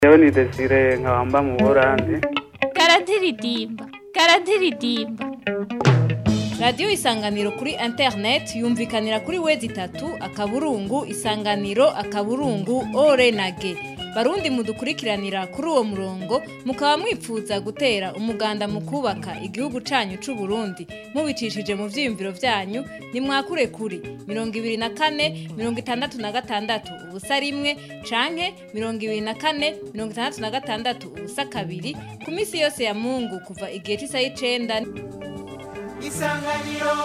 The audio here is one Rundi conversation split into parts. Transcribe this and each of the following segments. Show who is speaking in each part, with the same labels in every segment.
Speaker 1: Jewe ni Desire nkabamba mu Burundi.
Speaker 2: karadiridimba karadiridimba
Speaker 3: radiyo isanganiro kuri interineti yumvikanira kuri wezi itatu akaburungu isanganiro akaburungu ore na ge barundi mudukurikiranira kuri uwo murongo mukaba mwipfuza gutera umuganda mu kubaka igihugu canyu c'u Burundi mubicishije mu vyiyumviro vyanyu nimwakure kuri mirongo ibiri na kane mirongo itandatu na gatandatu ubusa rimwe canke mirongo ibiri na kane mirongo itandatu na gatandatu ubusa kabiri ku misi yose ya mungu kuva igihe c'isaha y'icenda
Speaker 4: isanganiro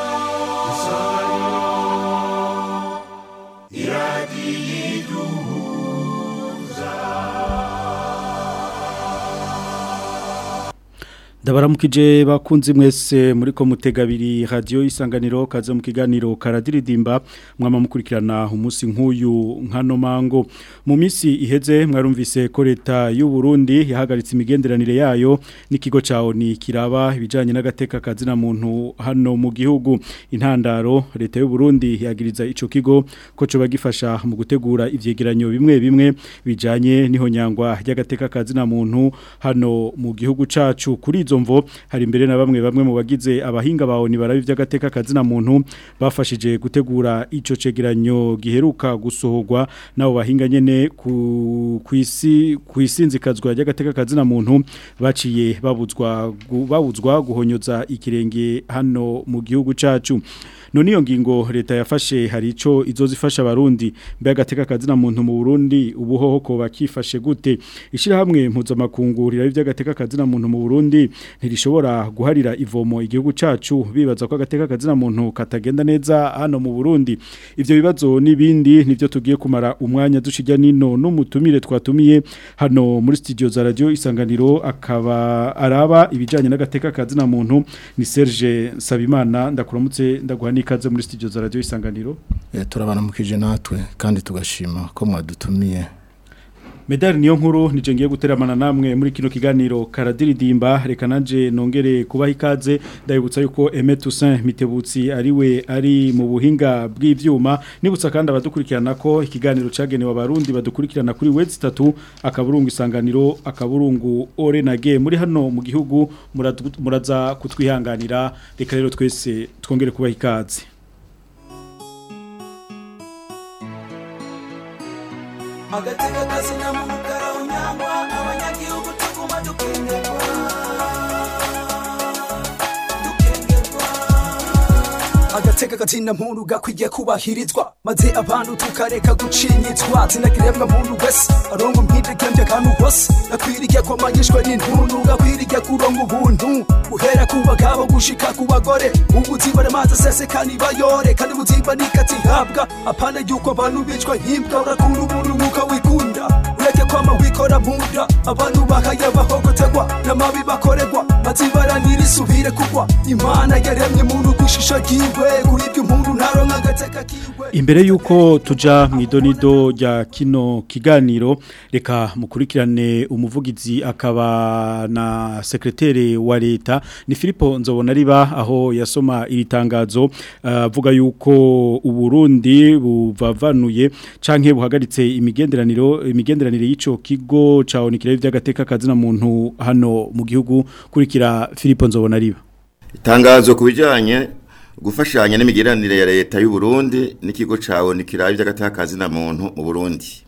Speaker 5: Ndabaramukije bakunzi mwese muri ko mutegabiri radio isanganiro kaze mu kiganiro karadiridimba mwama mukurikirana umunsi nk'uyu nkano mango mu misi iheze mwarumvise ko leta y'u Burundi yahagaritse imigenderanire yayo n'ikigo cawo ni kiraba ibijanye n'agateka kazina muntu hano mu gihugu intandaro leta y'u Burundi yagiriza ico kigo ko co bagifasha mu gutegura ivyegeranyo bimwe bimwe bijanye n'ihonyangwa ry'agateka kazina muntu hano mu gihugu cacu kuri izo mvo hari imbere na bamwe bamwe mu bagize abahinga bawo ni barabi by'agateka kazina muntu bafashije gutegura ico cegeranyo giheruka gusohorwa nabo bahinga nyene ku kwisi kwisinzikazwa ry'agateka kazina muntu baciye babuzwa gu- babuzwa guhonyoza ikirenge hano mu gihugu cacu none iyo ngingo leta yafashe hari ico izozifasha abarundi mbe agateka kazina muntu mu Burundi ubuhoho ko bakifashe gute ishirahamwe mpuzamakungu rirabi by'agateka kazina muntu mu Burundi ntirishobora guharira ivomo igihugu cacu bibaza ko agateka kazina muntu katagenda neza hano mu Burundi ivyo bibazo nibindi nivyo tugiye kumara umwanya dushijya nino n'umutumire twatumiye hano muri studio za radio isanganiro akaba araba ibijanye n'agateka kazina muntu ni Serge Sabimana ndakuramutse ndaguha nikaze muri studio za radio isanganiro
Speaker 6: Eh, turabanamukije natwe kandi tugashima ko mwadutumiye
Speaker 5: Medali niyo nkuru nije ngiye guteramana namwe muri kino kiganiro karadiridimba reka nanje nongere kubaha ikaze ndabibutsa yuko Aimé Toussaint Mitebutsi ariwe ari mu buhinga bw'ivyuma nibutsa kandi abadukurikirana ko ikiganiro cagenewe abarundi badukurikirana kuri website 3 akaburungu isanganiro akaburungu orenage muri hano mu gihugu muradu- muraza kutwihanganira reka rero twese twongere kubaha ikaze
Speaker 4: agateka kazina mu mukara unyangwa abanyagihugu tuguma dukengerwa dukengerwa agateka kazina muntu gakwiye kubahirizwa maze abantu tukareka gucinyizwa zinagiremwa muntu wese arongo mpidegembye akantu hose gakwiriye kwamanyishwa n'intuntu gakwiriye kuronga ubuntu guhera ku bagabo gushika ku bagore ubuzima n'amazi aseseka nibayore kandi ubuzima nikatihabwa apana yuko abantu bicwa nk'imbwa urakunda umuntu nk'uko wikunda ureke kwama wikora munda abantu bakayabahogotegwa n'amabi bakorerwa mazibaranira isubire kugwa imana yaremye muntu kwishusho ryiwe kuri ibyo umuntu ntaronka agateka kiwe
Speaker 5: Imbere yuko tuja mu idonido rya kino kiganiro reka mukurikirane umuvugizi akaba na sekretere wa leta ni Filipo nzobona riba aho yasoma iri tangazo avuga yuko uburundi buvavanuye canke buhagaritse imigenderaniro imigenderanire y'ico kigo caonikira by'agateka kazina muntu hano mu gihugu kurikira Filipo nzobona riba
Speaker 7: Itangazo ku bijyanye gufashanya n'imigeranire ya leta y'u Burundi n'ikigo cawe nikiraye by'agatakazi na muntu mu Burundi.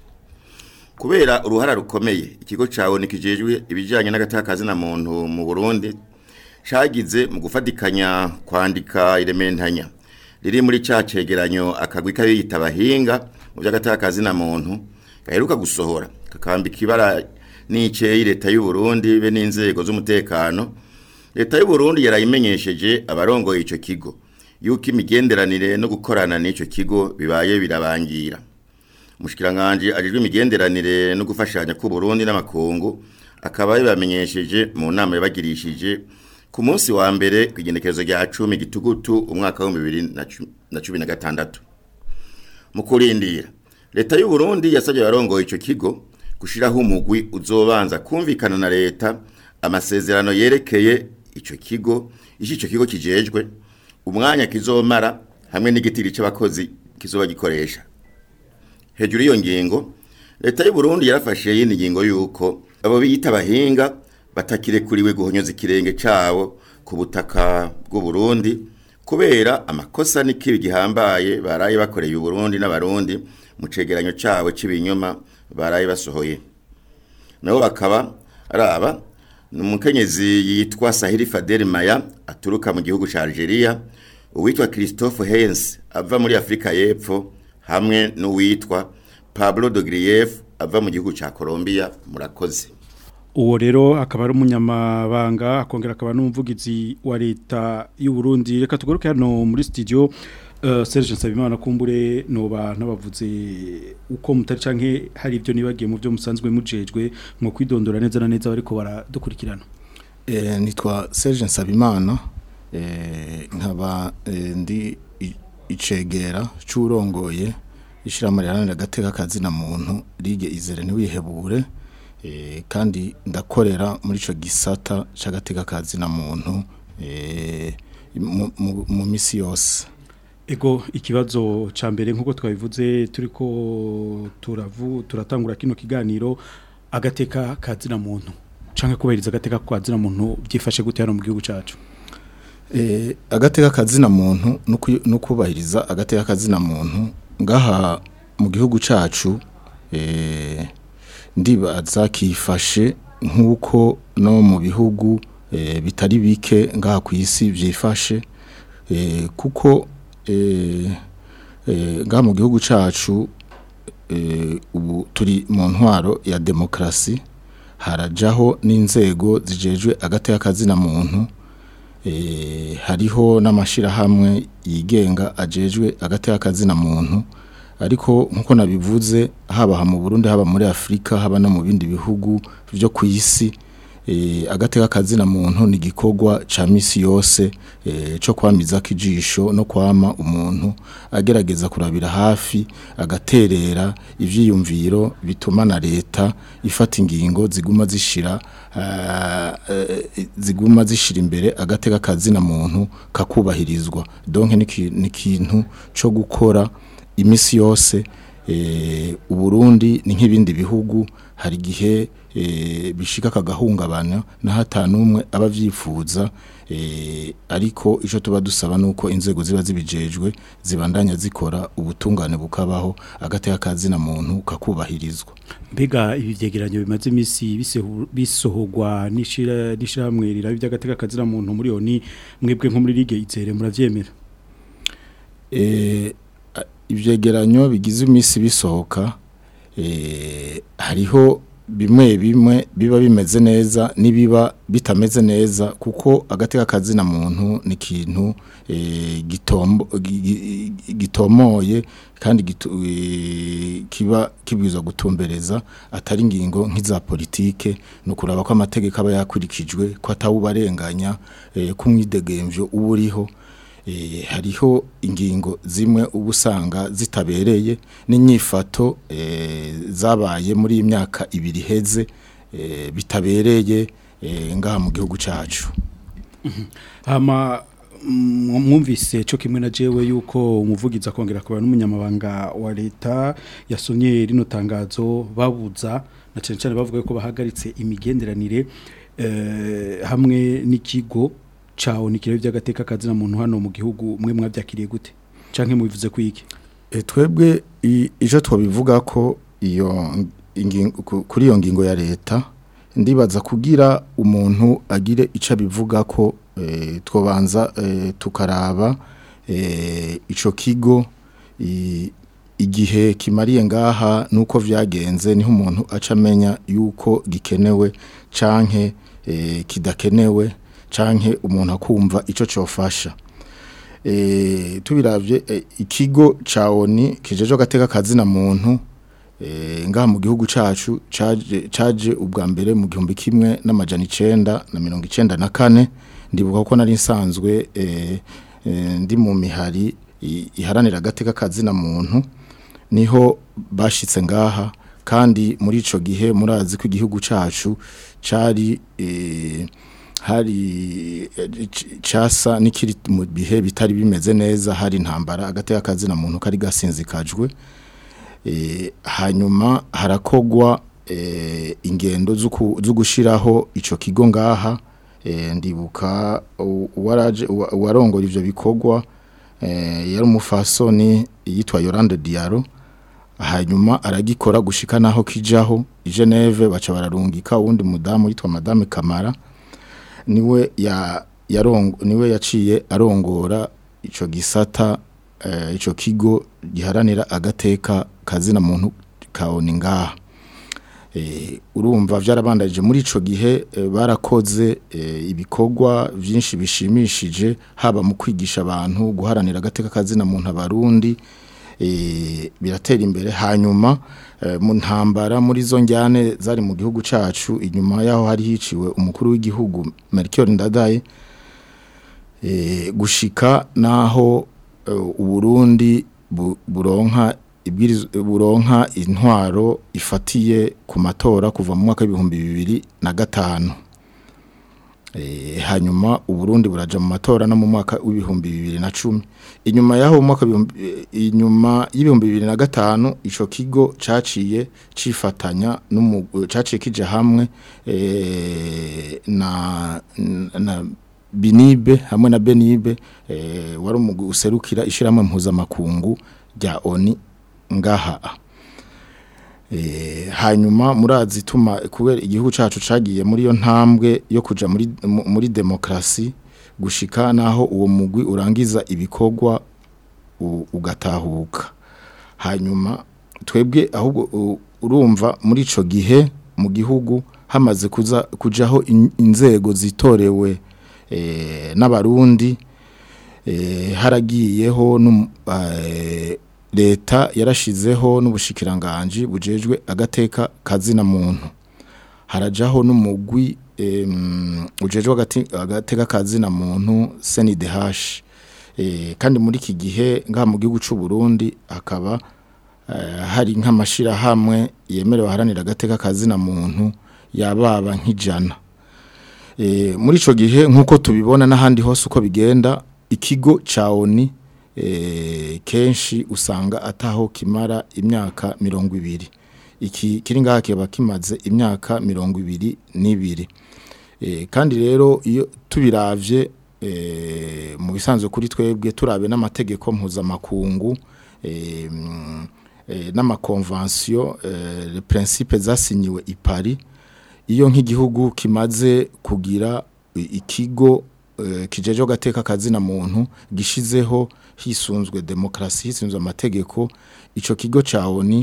Speaker 7: Kubera uruhara rukomeye ikigo cawe nikijejwe ibijyanye n'agatakazi na muntu mu Burundi cagize mu gufatikanya kwandika irementanya riri muri ca cegeranyo akagwi kayita abahinga mu by'agatakazi na muntu gaheruka gusohora kakambika ibara n'iceye leta y'u Burundi be n'inzego z'umutekano leta y'u Burundi yarayimenyesheje abarongoye ico kigo yuko imigenderanire no gukorana n'ico kigo bibaye birabangira umushikiranganje ajejwe imigenderanire no gufashanya ku Burundi n'amakungu akaba yabamenyesheje mu nama yabagirishije ku munsi wa mbere kwigenekerezo rya 10 gitugutu umwaka wa 2016 mu kurindira leta y'u Burundi yasabye abarongoye ico kigo gushiraho umugwi uzobanza kumvikana na leta amasezerano yerekeye ico kigo ico ico kigo kijejwe umwanya kizomara hamwe n'igitiri c'abakozi kizoba gikoresha hejuru y'iyo ngingo leta y'u Burundi yarafashe yindi ngingo yuko abo biyita abahinga batakirekuriwe guhonyoza ikirenge cabo ku butaka bw'u Burundi kubera amakosa n'ikibi gihambaye baraye bakoreye u Burundi n'abarundi mu cegeranyo cabo c'ibinyoma baraye basohoye nabo bakaba araba ni umukenyezi yitwa Sahiri Fadel Maya aturuka mu gihugu ca Algeria uwitwa Christophe Hens ava muri Afrika y'Epfo hamwe n'uwitwa Pablo de Grief ava mu gihugu ca Colombia murakoze
Speaker 5: uwo rero akaba ari umunyamabanga akongera akaba n'umuvugizi wa leta y'u Burundi reka tugaruke hano muri studio uh, Serge Nsabimana kumbure noba nabavuze uko mutari canke hari ivyo nibagiye mu byo musanzwe mujejwe mu kwidondora neza na neza bariko baradukurikirana
Speaker 6: Eh, nitwa Serge Nsabimana eh, nkaba eh, ndi i- icegera c'urongoye ishirahamwe riharanira agateka kazina muntu rige izere ntiwihebure eh, kandi ndakorera muri ico gisata c'agateka kazina muntu eh, mu- mu- mu misi yose
Speaker 5: Ego ikibazo ca mbere nkuko twabivuze turiko turavu turatangura kino kiganiro agateka kazina muntu canke kubahiriza agateka kazina muntu byifashe gute hano mu gihugu cacu
Speaker 6: Eh, agateka kazina muntu nuku- nukubahiriza agateka kazina muntu ngaha mu gihugu cacu eh, ndibaza kifashe nkuko no mu bihugu eh, bitari bike ngaha ku isi vyifashe eh, kuko eh, eh, ngaha mu gihugu cacu eh, ubu turi mu ntwaro ya demokrasi harajaho n'inzego zijejwe agateka kazina muntu eh, hariho n'amashirahamwe yigenga ajejwe agateka kazina muntu ariko nkuko nabivuze haba mu Burundi haba muri Afrika haba no mu bindi bihugu byo ku isi eh, agateka kazina muntu ni gikorwa ca misi yose eh, cyo kwamiza kijisho no kwama umuntu agerageza kurabira hafi agaterera ivyiyumviro bituma na leta ifata ingingo ziguma zishira ah, eh, ziguma zishira imbere agateka kazina muntu kakubahirizwa donc ni ki- ni ikintu cyo gukora imisi yose eh, uburundi ni nk'ibindi bihugu hari igihe eh, bishika kagahungabana na hatanumwe abavyifuza eh, ariko ico tuba dusaba nuko inzego ziba zibijejwe zibandanya zikora ubutungane bukabaho agateka kazina muntu kakubahirizwa
Speaker 5: mbega ibi vyegeranyo bimaze imisi bisehu- bisohorwa n'ishira n'ishamwe rirabi by'agateka kazina muntu muri oni mwebwe nko muri ligue izere muravyemera
Speaker 6: eh, a- ivyegeranyo bigize imisi bisohoka eh, hariho bimwe bimwe biba bimeze neza nibiba bitameze neza kuko agateka kazina muntu ni ikintu eh, gitombo gi- gi- gitomoye kandi gitu- eh, kiba kibwirizwa gutumbereza atari ingingo nk'iza politike no kuraba ko amategeko aba yakurikijwe ko atawubarenganya eh, kumwidegemvyo uba uriho eh, hariho ingingo zimwe uba usanga zitabereye n'inyifato eh, zabaye muri iyi myaka ibiri iheze eh, bitabereye eh, ngaha mu gihugu cacu
Speaker 5: hama mm, mwumvise cyo kimwe na jewe yuko umuvugizi akongera kuba n'umunyamabanga wa leta yasomye rino tangazo babuza na cyane cyane bavuga ko bahagaritse imigenderanire eh, hamwe n'ikigo cawo nikire by'agateka kazina muntu hano mu gihugu mwe mwabyakiriye gute canke mubivuze kwiki
Speaker 6: E, twebwe i- ijo twabivuga ko iyo ingingo ku- kuri iyo ngingo ya leta ndibaza kugira umuntu agire ico abivuga ko e, twobanza e, tukaraba e, ico kigo i- igihe kimariye ngaha nuko vyagenze niho umuntu aca amenya yuko gikenewe canke e, kidakenewe canke umuntu akumva ico cofasha eh tubiravye eh, ikigo ca ONI kijeje gateka kazina muntu eh ngaha mu gihugu cacu caje caje ubwa mbere mu gihumbi kimwe n'amajana 9 na 94 ndibuka ko nari nsanzwe eh, eh, ndi mu mihari i- iharanira agateka kazina muntu niho bashitse ngaha kandi muri ico gihe murazi ko igihugu cacu cari eh, hari eh, c- casa nikiri mu bihe bitari bimeze neza hari intambara agateka kazina muntu kari gasinzikajwe eh, hanyuma harakogwa eh, ingendo zo ku- zo gushiraho ico kigo ngaha eh, ndibuka u- uwaraje uwa- uwarongora ivyo bikorwa eh, yari umufasoni yitwa Yolande Diaro hanyuma aragikora gushika naho kijaho i Geneve baca bararungika uwundi mudamu yitwa Madame Kamara niwe ya yarongo niwe yaciye arongora ico gisata eh, ico kigo giharanira agateka kazina muntu kaoni ngaha eh, urumva vyarabandaje muri ico gihe eh, barakoze eh, ibikorwa vyinshi bishimishije haba mu kwigisha abantu guharanira agateka kazina muntu abarundi eh, biratera imbere hanyuma eh, mu ntambara muri zo njyane zari mu gihugu cacu inyuma yaho hari hiciwe umukuru w'igihugu Melchior Ndadaye eh, gushika naho eh, uburundi bu- buronka ibwiriz- buronka intwaro ifatiye ku matora kuva mu mwaka w'ibihumbi bibiri na gatanu Eh, hanyuma uburundi buraja mu matora no mu mwaka w'ibihumbi bibiri na cumi inyuma yaho mu mwaka w'ibihumbi- eh, inyuma y'ibihumbi bibiri na gatanu ico kigo caciye cifatanya n'umu- caciye kija hamwe eh, na, na binibe hamwe na benibe eh, wari umugwi userukira ishiramwe mpuzamakungu rya oni ngaha Eh, hanyuma murazi tuma kubera igihugu cacu cagiye muri yo ntambwe yo kuja muri mu- muri demokrasi gushika naho uwo mugwi urangiza ibikorwa u- ugatahuka hanyuma twebwe ahubwo u- urumva muri ico gihe mu gihugu hamaze kuza kujaho in- inzego zitorewe eh, n'abarundi eh, haragiyeho n'um- eh, leta yarashizeho n'ubushikiranganje bujejwe agateka kazina muntu harajaho n'umugwi em, ujejwe agati- agateka kazina muntu CNDH eh, kandi muri iki gihe ngaha mu gihugu c'u Burundi hakaba eh, hari nk'amashira hamwe yemerewe haranira agateka kazina muntu yababa nk'ijana e, muri ico gihe nkuko tubibona n'ahandi hose uko bigenda ikigo ca ONI e, kenshi usanga ataho kimara imyaka mirongo ibiri iki kiri ngaha kiba kimaze imyaka mirongo ibiri n'ibiri e, kandi rero iyo tubiravye e, mu bisanzwe kuri twebwe turabe n'amategeko mpuzamakungu e, mm, e, n'amakonvansiyo e, le principe zasinyiwe i Paris iyo nk'igihugu kimaze kugira i- ikigo eh, kijeje gateka kazina muntu gishizeho hisunzwe demokrasi hisunzwe amategeko ico kigo ca ONU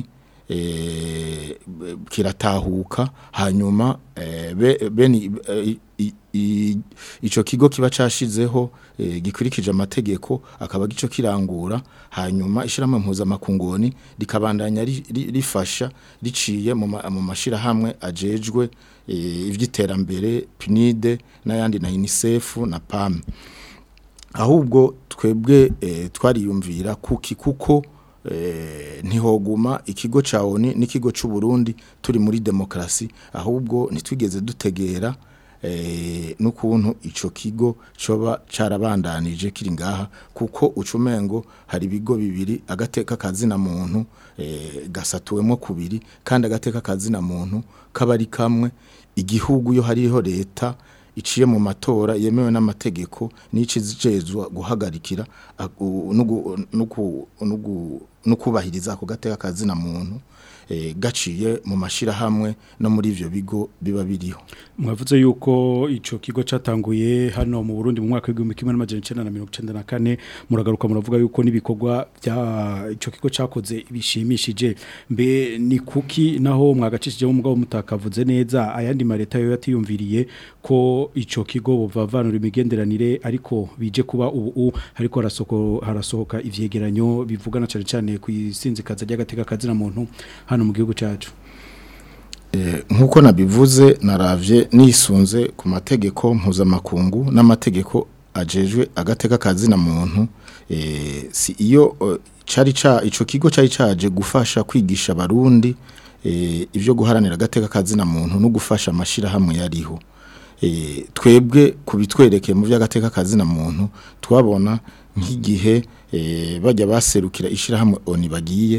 Speaker 6: eh, b- kiratahuka hanyuma eh, be- beni eh, i- i- ico kigo kiba cashizeho eh, gikurikije amategeko akaba gico kirangura hanyuma ishiramwe mpuzamakungoni rikabandanya ri- ri- rifasha riciye mu ma- mu mashira hamwe ajejwe eh, ivy'iterambere PNID n'ayandi na UNICEF na PAM ahubwo twebwe eh, twariyumvira kuki kuko eh, ntihoguma ikigo ca ONU n'ikigo c'u Burundi turi muri demokrasi ahubwo nitwigeze dutegera eh, n'ukuntu ico kigo coba carabandanije kiri ngaha kuko ucumengo hari ibigo bibiri agateka kazina muntu eh, gasatuwemo kubiri kandi agateka kazina muntu kabari kamwe igihugu yo hariho leta iciye mu matora yemewe n'amategeko n'icizejezwa guhagarikira aku- nugu- nugu- nugu- nukubahiriza ako gateka kazina muntu eh, gaciye mu mashira hamwe no muri ivyo bigo biba biriho
Speaker 5: mwavuze yuko ico kigo catanguye hano mu Burundi mu mwaka w'igihumbi kimwe n'amajana icenda na mirongo icenda na kane muragaruka muravuga yuko n'ibikorwa bya ico kigo cakoze bishimishije mbe ni kuki naho mwagacishije mu mugabo mutakavuze neza ayandi mareta yo yatiyumviriye ko ico kigo buvavanura imigenderanire ariko bije kuba ubu u hariko harasoko harasohoka ivyegeranyo bivugana cyane cyane ku isinzikaza ry'agateka kazina muntu hano mu gihugu cacu
Speaker 6: Eh, nkuko nabivuze naravye nisunze ku mategeko mpuzamakungu n'amategeko ajejwe agateka kazina muntu eh, si iyo eh, cari ca ico kigo cari caje gufasha kwigisha abarundi eh, ivyo guharanira agateka kazina muntu no gufasha amashira hamwe yariho eh, twebwe kubitwerekeye mu vy'agateka kazina muntu twabona nk'igihe eh, bajya baserukira ishira hamwe oni bagiye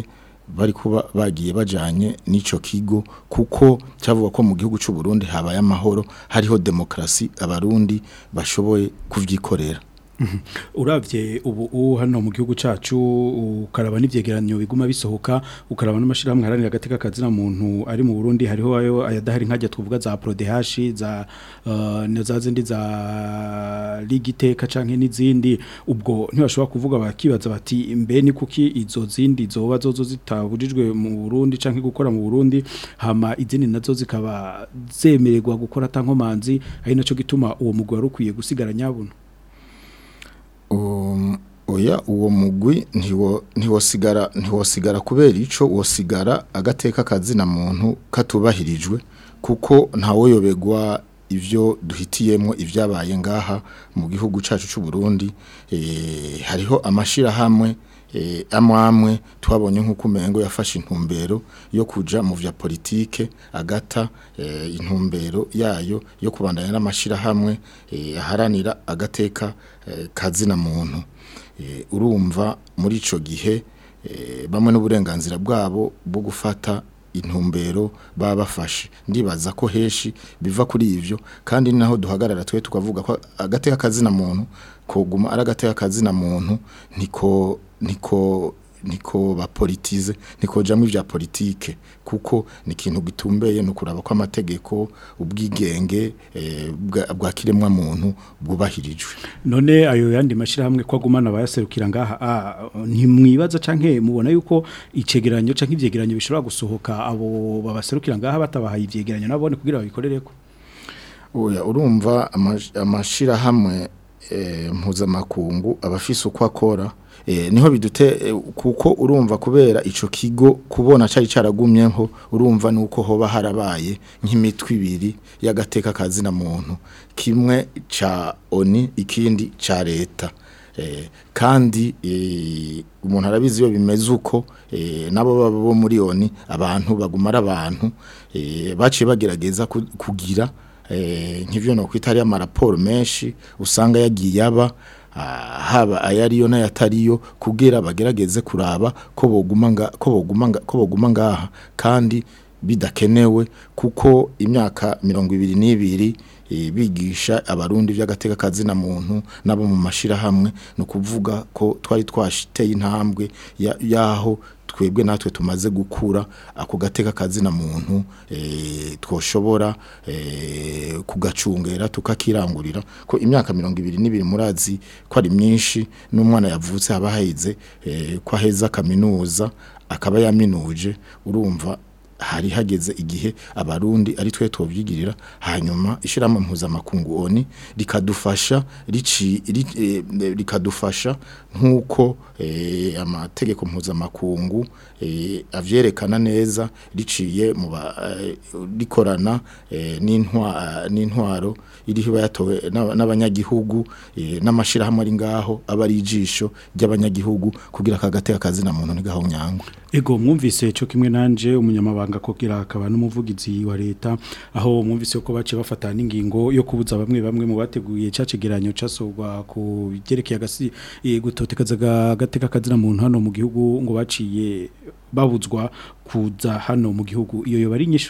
Speaker 6: bari kuba bagiye bajanye n'ico kigo kuko cyavuga ko mu gihugu cy'u Burundi habaye amahoro hariho demokrasi abarundi bashoboye kuvyikorera
Speaker 5: uravye ubu u hano mu gihugu cacu ukaraba n'ivyegeranyo biguma bisohoka ukaraba n'amashirahamwe haranira agateka kazina muntu ari mu Burundi hariho ayo ayadahari nkajya tuvuga za PRODH za uh, na za zindi za ligiteka canke n'izindi ubwo ntibashobora kuvuga bakibaza bati mbe ni kuki izo zindi zoba zozo zitabujijwe mu Burundi canke gukora mu Burundi hama izindi nazo zikaba zemererwa gukora tankomanzi ari naco gituma uwo mugwi warukwiye gusigara nyabuna
Speaker 6: Um, oya uwo mugwi ntiwo ntiwosigara ntiwosigara kubera ico wosigara agateka kazina muntu katubahirijwe kuko ntawoyobegwa ivyo duhitiyemo ivyabaye ngaha mu gihugu cacu c'u Burundi eh hariho amashira hamwe eh amwamwe twabonye nkuko umengo yafashe intumbero yo kuja mu vya politike agata eh, intumbero yayo yo kubandanya n'amashira hamwe eh, aharanira agateka eh, kazina muntu eh, urumva muri ico gihe eh, bamwe n'uburenganzira bwabo bwo gufata intumbero baba bafashe ndibaza ko heshi biva kuri ivyo kandi ni naho duhagarara twe tukavuga ko agateka kazina muntu koguma ari agateka kazina muntu niko niko niko bapolitize niko jamwe vya politike kuko ni ikintu gitumbeye no kuraba ko amategeko ubwigenge eh, bwa, bwa kiremwa muntu bwubahirijwe
Speaker 5: none ayo yandi mashirahamwe ko agumana bayaserukira ngaha ah, ntimwibaza canke mubona yuko icegeranyo canke ivyegeranyo bishobora gusohoka abo babaserukira ngaha batabahaye ivyegeranyo nabone kugira babikorereko
Speaker 6: oya urumva amash- amashirahamwe eh, mpuzamakungu abafise uko akora eh, niho bidute eh, kuko urumva kubera ico kigo kubona cari caragumyeho urumva nuko hoba harabaye nk'imitwe ibiri y'agateka kazina muntu kimwe ca oni ikindi ca leta eh, kandi eh, umuntu arabizi iyo bimeze uko eh, nabo baba bo muri oni abantu bagumara abantu eh, baciye bagerageza ku- kugira eh, nk'ivyo no kwita ari amaraporo menshi usanga yagiye aba ah, haba ayariyo n'ayatariyo kugira bagerageze kuraba ko boguma nga ko boguma nga ko boguma ngaha kandi bidakenewe kuko imyaka mirongo ibiri n'ibiri eh, bigisha abarundi vy'agateka kazina muntu nabo mu mashirahamwe no kuvuga ko twari twashiteye intambwe ya- yaho twebwe natwe tumaze gukura ako gateka kazina muntu eh, twoshobora eh, kugacungera tukakirangurira ko imyaka mirongo ibiri n'ibiri murazi ko ari myinshi n'umwana yavutse haba haheze eh, ko aheza kaminuza akaba yaminuje urumva hari hageze igihe abarundi ari twe tuvyigirira hanyuma ishiramo mpuzamakungu oni rikadufasha rici ri- eh, rikadufasha nkuko eh, amategeko mpuzamakungu eh, avyerekana neza riciye mu ba- eh, rikorana eh, n'intwa n'intwaro iriho bayatowe n'aba- n'abanyagihugu eh, n'amashirahamwe ari ngaho aba ari ijisho ry'abanyagihugu kugira kagateka kazina muntu ntigahonyangwe
Speaker 5: Ego mwumvise cyo kimwe nanje umunyamabanga kogira akaba n'umuvugizi wa leta aho mwumvise ko bace bafata n'ingingo yo kubuza bamwe bamwe mu bateguye cacegeranyo casogwa ku byerekeye agasi eh, gutotekaza gateka kazina muntu hano mu gihugu ngo baciye babuzwa kuza hano mu gihugu iyo yo bari nyishu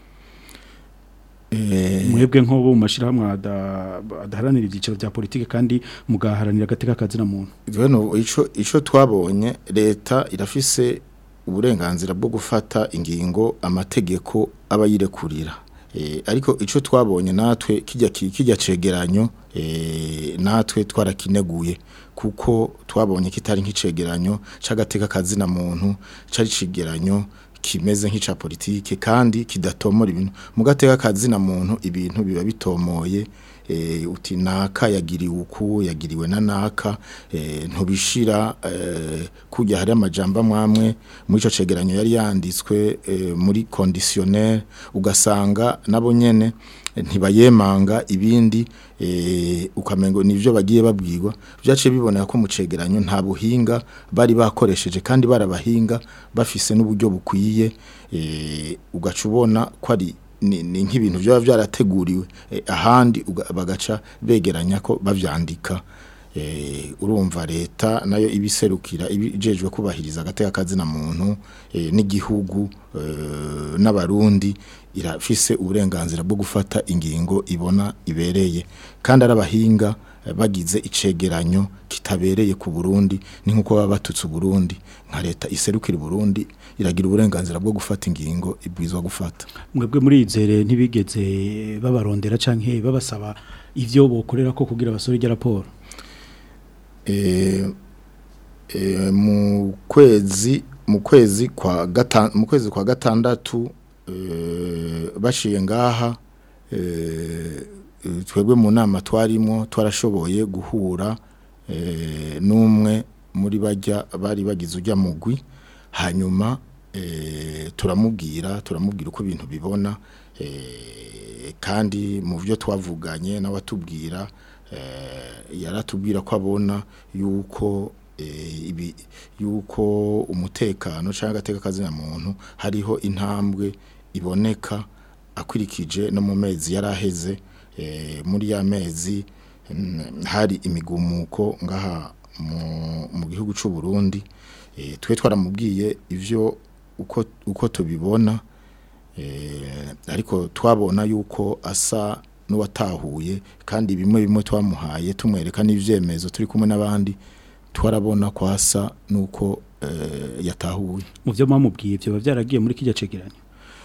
Speaker 6: eh,
Speaker 5: mwebwe nko bo mu mashirahamwe ada- adaharanira ibyiciro bya politike kandi mugaharanira agateka kazina muntu
Speaker 6: Bueno ico ico twabonye leta irafise uburenganzira bwo gufata ingingo amategeko abayirekurira e, ariko ico twabonye natwe kijya ki- kijya cegeranyo e, natwe twarakineguye kuko twabonye kitari nk'icegeranyo c'agateka kazina muntu cari cigeranyo kimeze nk'ica politike kandi kidatomora ibintu mu gateka kazina muntu ibintu biba bitomoye eh, uti naka yagiriwe uku yagiriwe na naka eh, ntubishira eh, kujya hari amajambo amwamwe muri ico cegeranyo yari yanditswe eh, muri conditionnel ugasanga nabo nyene eh, ntibayemanga ibindi eh, ukamengo nivyo bagiye babwirwa byaciye biboneka ko mu cegeranyo nta buhinga bari bakoresheje kandi barabahinga bafise n'uburyo bukwiye eh, ugaca ubona ko ari ni, ni nk'ibintu byaba byarateguriwe eh, ahandi uga- bagaca begeranya ko bavyandika eh, urumva leta nayo ibiserukira ibijejwe kubahiriza agateka kazina muntu eh, n'igihugu eh, n'abarundi irafise uburenganzira bwo gufata ingingo ibona ibereye kandi arabahinga eh, bagize icegeranyo kitabereye ku Burundi ni nkuko baba batutse Burundi nka leta iserukira Burundi iragira uburenganzira bwo gufata ingingo ibwizwa gufata
Speaker 5: mwebwe muri izere ntibigeze babarondera canke babasaba ivyo bokorera ko kugira basore irya raporo
Speaker 6: eh, eh, mu kwezi mu kwezi kwa gatanu mu kwezi kwa gatandatu eh, bashiye ngaha eh, eh, twebwe mu nama twarimo twarashoboye guhura eh, n'umwe muri bajya bari bagize ujya mugwi hanyuma eh, turamubwira turamubwira uko ibintu bibona eh, kandi mu byo twavuganye n'abatubwira eh, yaratubwira ko abona yuko eh, ibi yuko umutekano cyangwa agateka kazina muntu hariho intambwe iboneka akurikije no mu mezi yaraheze eh, muri ya mezi mm, hari imigumuko ngaha mu, mu gihugu cy'u Burundi eh, twe twaramubwiye ivyo uko uko tubibona eh, ariko twabona yuko asa n'uwatahuye kandi bimwe bimwe twamuhaye tumwereka n'ivyemezo turi kumwe n'abandi twarabona ko asa nuko eh, yatahuye
Speaker 5: mu byo mwamubwiye ivyo biba byaragiye muri kijya cegeranyo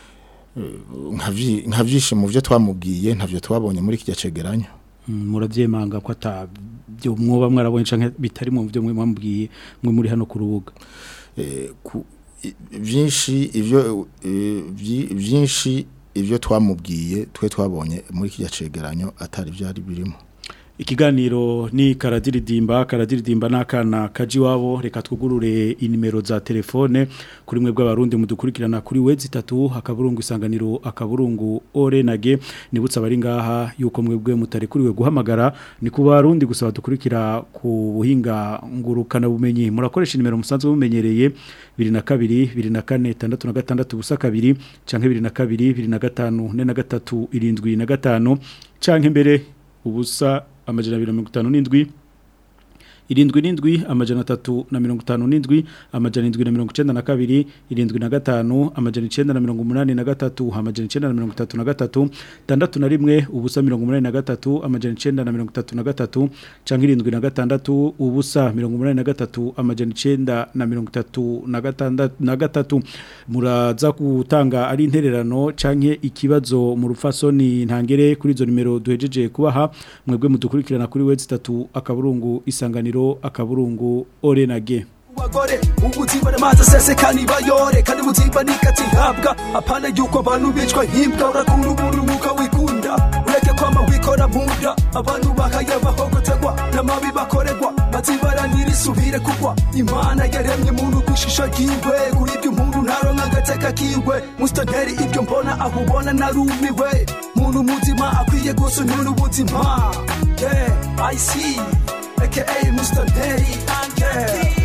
Speaker 6: nka vyinshi mu byo twamubwiye ntavyo twabonye muri kijya cegeranyo
Speaker 5: Mm, muravyemanga ko ata byo mwoba mwarabonye canke bitari mu byo mwe mwamubwiye mwe muri hano ku rubuga
Speaker 6: eh, ku- i- vyinshi ivyo eh, vyi- vyinshi ivyo twamubwiye twe twabonye muri kijya cegeranyo atari vyari birimo
Speaker 5: Ikiganiro ni karadiridimba karadiridimba nakana kaji wabo reka twugurure inimero za telefone kuri mwe bw'abarundi mudukurikirana kuri wezi 3 akaburungu isanganiro akaburungu orenage nibutsa bari ngaha yuko mwebwe mutari kuriwe guhamagara ni ku barundi gusaba dukurikira ku buhinga ngurukana bumenyi murakoresha inimero musanzwe bumenyereye 22 24 66 busa kabiri canke 22 25 43 irindwi na gatanu canke mbere ubusa amajana abiri na mirongo itanu n'indwi irindwi n'indwi amajana atatu na mirongo itanu n'indwi amajana indwi na mirongo icenda na kabiri irindwi na gatanu amajana icenda na mirongo umunani na gatatu amajana icenda na mirongo itatu na gatatu tandatu na rimwe ubusa mirongo umunani na gatatu amajana icenda na mirongo itatu na gatatu canke irindwi na gatandatu ubusa mirongo umunani na gatatu amajana icenda na mirongo itatu na gatandatu na gatatu muraza gutanga ari intererano canke ikibazo mu rufasoni ntangere kuri izo nimero duhejeje kubaha mwebwe mudukurikirana kuri wezi 3 akaburungu isanganiro akaburungu orenage
Speaker 4: bagore ubuzima n'amazi aseseka nibayore kandi ubuzima nikazihabwa apana yuko abantu bicwa nk'imbwa urakunda umuntu nk'uko wikunda ureke kwama wikora munda abantu bahaya bahogoterwa n'amabi bakorerwa bazibaranira isubire kugwa imana yaremye umuntu kwishisha ryiwe kuri ibyo umuntu ntaronka agateka kiwe musitanteri ibyo mbona aho ubona narumiwe muntu muzima akwiye gusunyura ubuzima yeah i see aka musitanteri yeah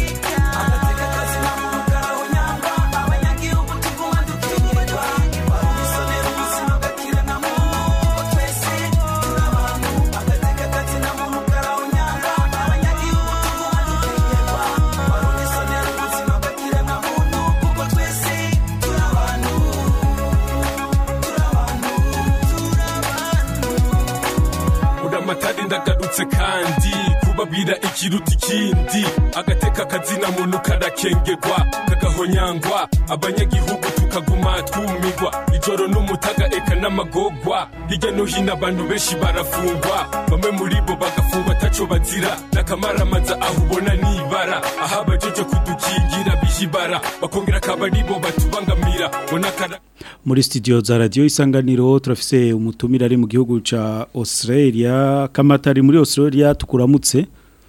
Speaker 8: uramatari ndagarutse kandi kubabwira ikiruta ikindi agateka kazina muntu karakengegwa kagahonyangwa abanyagihugu tukaguma twumigwa ijoro n'umutaga eka n'amagogwa hirya no hino abantu benshi barafungwa bamwe muri bo bagafungwa ataco bazira n'akamaramaza aho ubona nibara aho abajeje kudukingira bihibara bakongera akaba aribo batubangamira bona kara
Speaker 5: muri studio za radio isanganiro turafise umutumira ari mu gihugu ca Australia kamatari muri Australia tukuramutse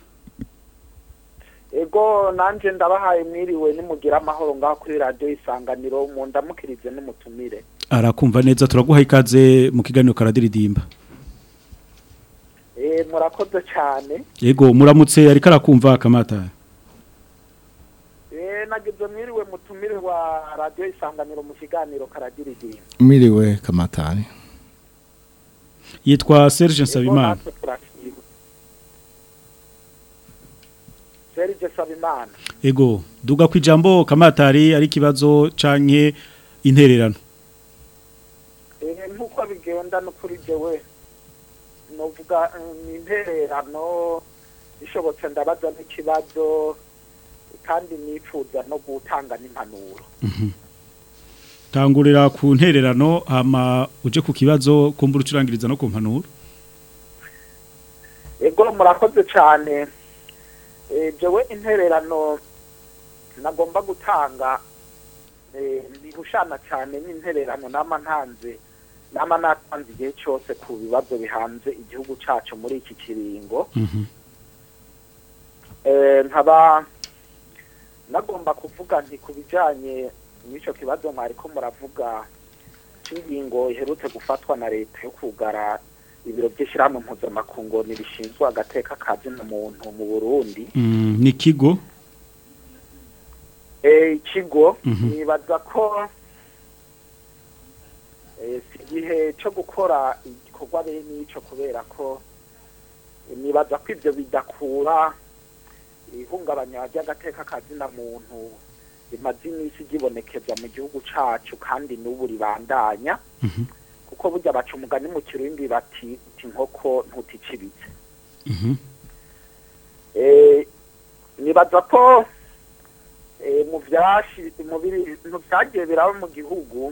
Speaker 9: ego nanje ndabahaye mwiriwe nimugira amahoro ngaho kuri radio isanganiro mu ndamukirize n'umutumire
Speaker 5: arakumva neza turaguha ikaze mu kiganiro karadiridimba
Speaker 9: eh murakoze cyane
Speaker 5: yego muramutse ariko arakumva kamatari
Speaker 9: eh nagize mwiriwe mutumire wa radio isanganiro mu kiganiro karadiridimba
Speaker 6: Miriwe kamatari.
Speaker 5: yitwa Serge
Speaker 9: Ego,
Speaker 5: Nsabimana
Speaker 9: natwe turakiriwe. Serge Sabimana
Speaker 5: ego duga ku ijambo kamatari ari ikibazo canke intererano
Speaker 9: eh nkuko bigenda no kuri jewe novuga eh, ni intererano bishobotse ndabaza n'ikibazo kandi nifuza no gutanga n'impanuro
Speaker 5: tangurira ku ntererano hama uje ku kibazo kumbura ucurangiriza no ku mpanuro
Speaker 9: ego murakoze cyane eh jewe intererano nagomba gutanga eh ndihushana cyane n'intererano nama ntanze nama natanze igihe cyose ku bibazo bihanze igihugu cacu muri iki kiringo eh nkaba nagomba kuvuga nti ku bijanye n'icyo kibazo mwariko muravuga cy'ingingo iherutse gufatwa na leta yo kugara ibiro by'ishyirahamwe mpuzamakungu ntibishinzwe agateka ka zina muntu mu burundi
Speaker 5: Mm, ni kigo
Speaker 9: Eh, ikigo
Speaker 5: Mhm.
Speaker 9: nibaza ko eh, si igihe cyo gukora igikorwa bene icyo kubera ko eh, nibaza ko ibyo bidakura ihungabanya ry'agateka ka zina muntu rimaze iminsi ryibonekeza mu gihugu cacu kandi n'ubu ribandanya kuko burya baca umugani mu kirundi bati uti inkoko ntuticibitse
Speaker 5: Mhm.
Speaker 9: Eh, nibaza ko eh, mu vyashi mu biri mu vyagiye biraba mu gihugu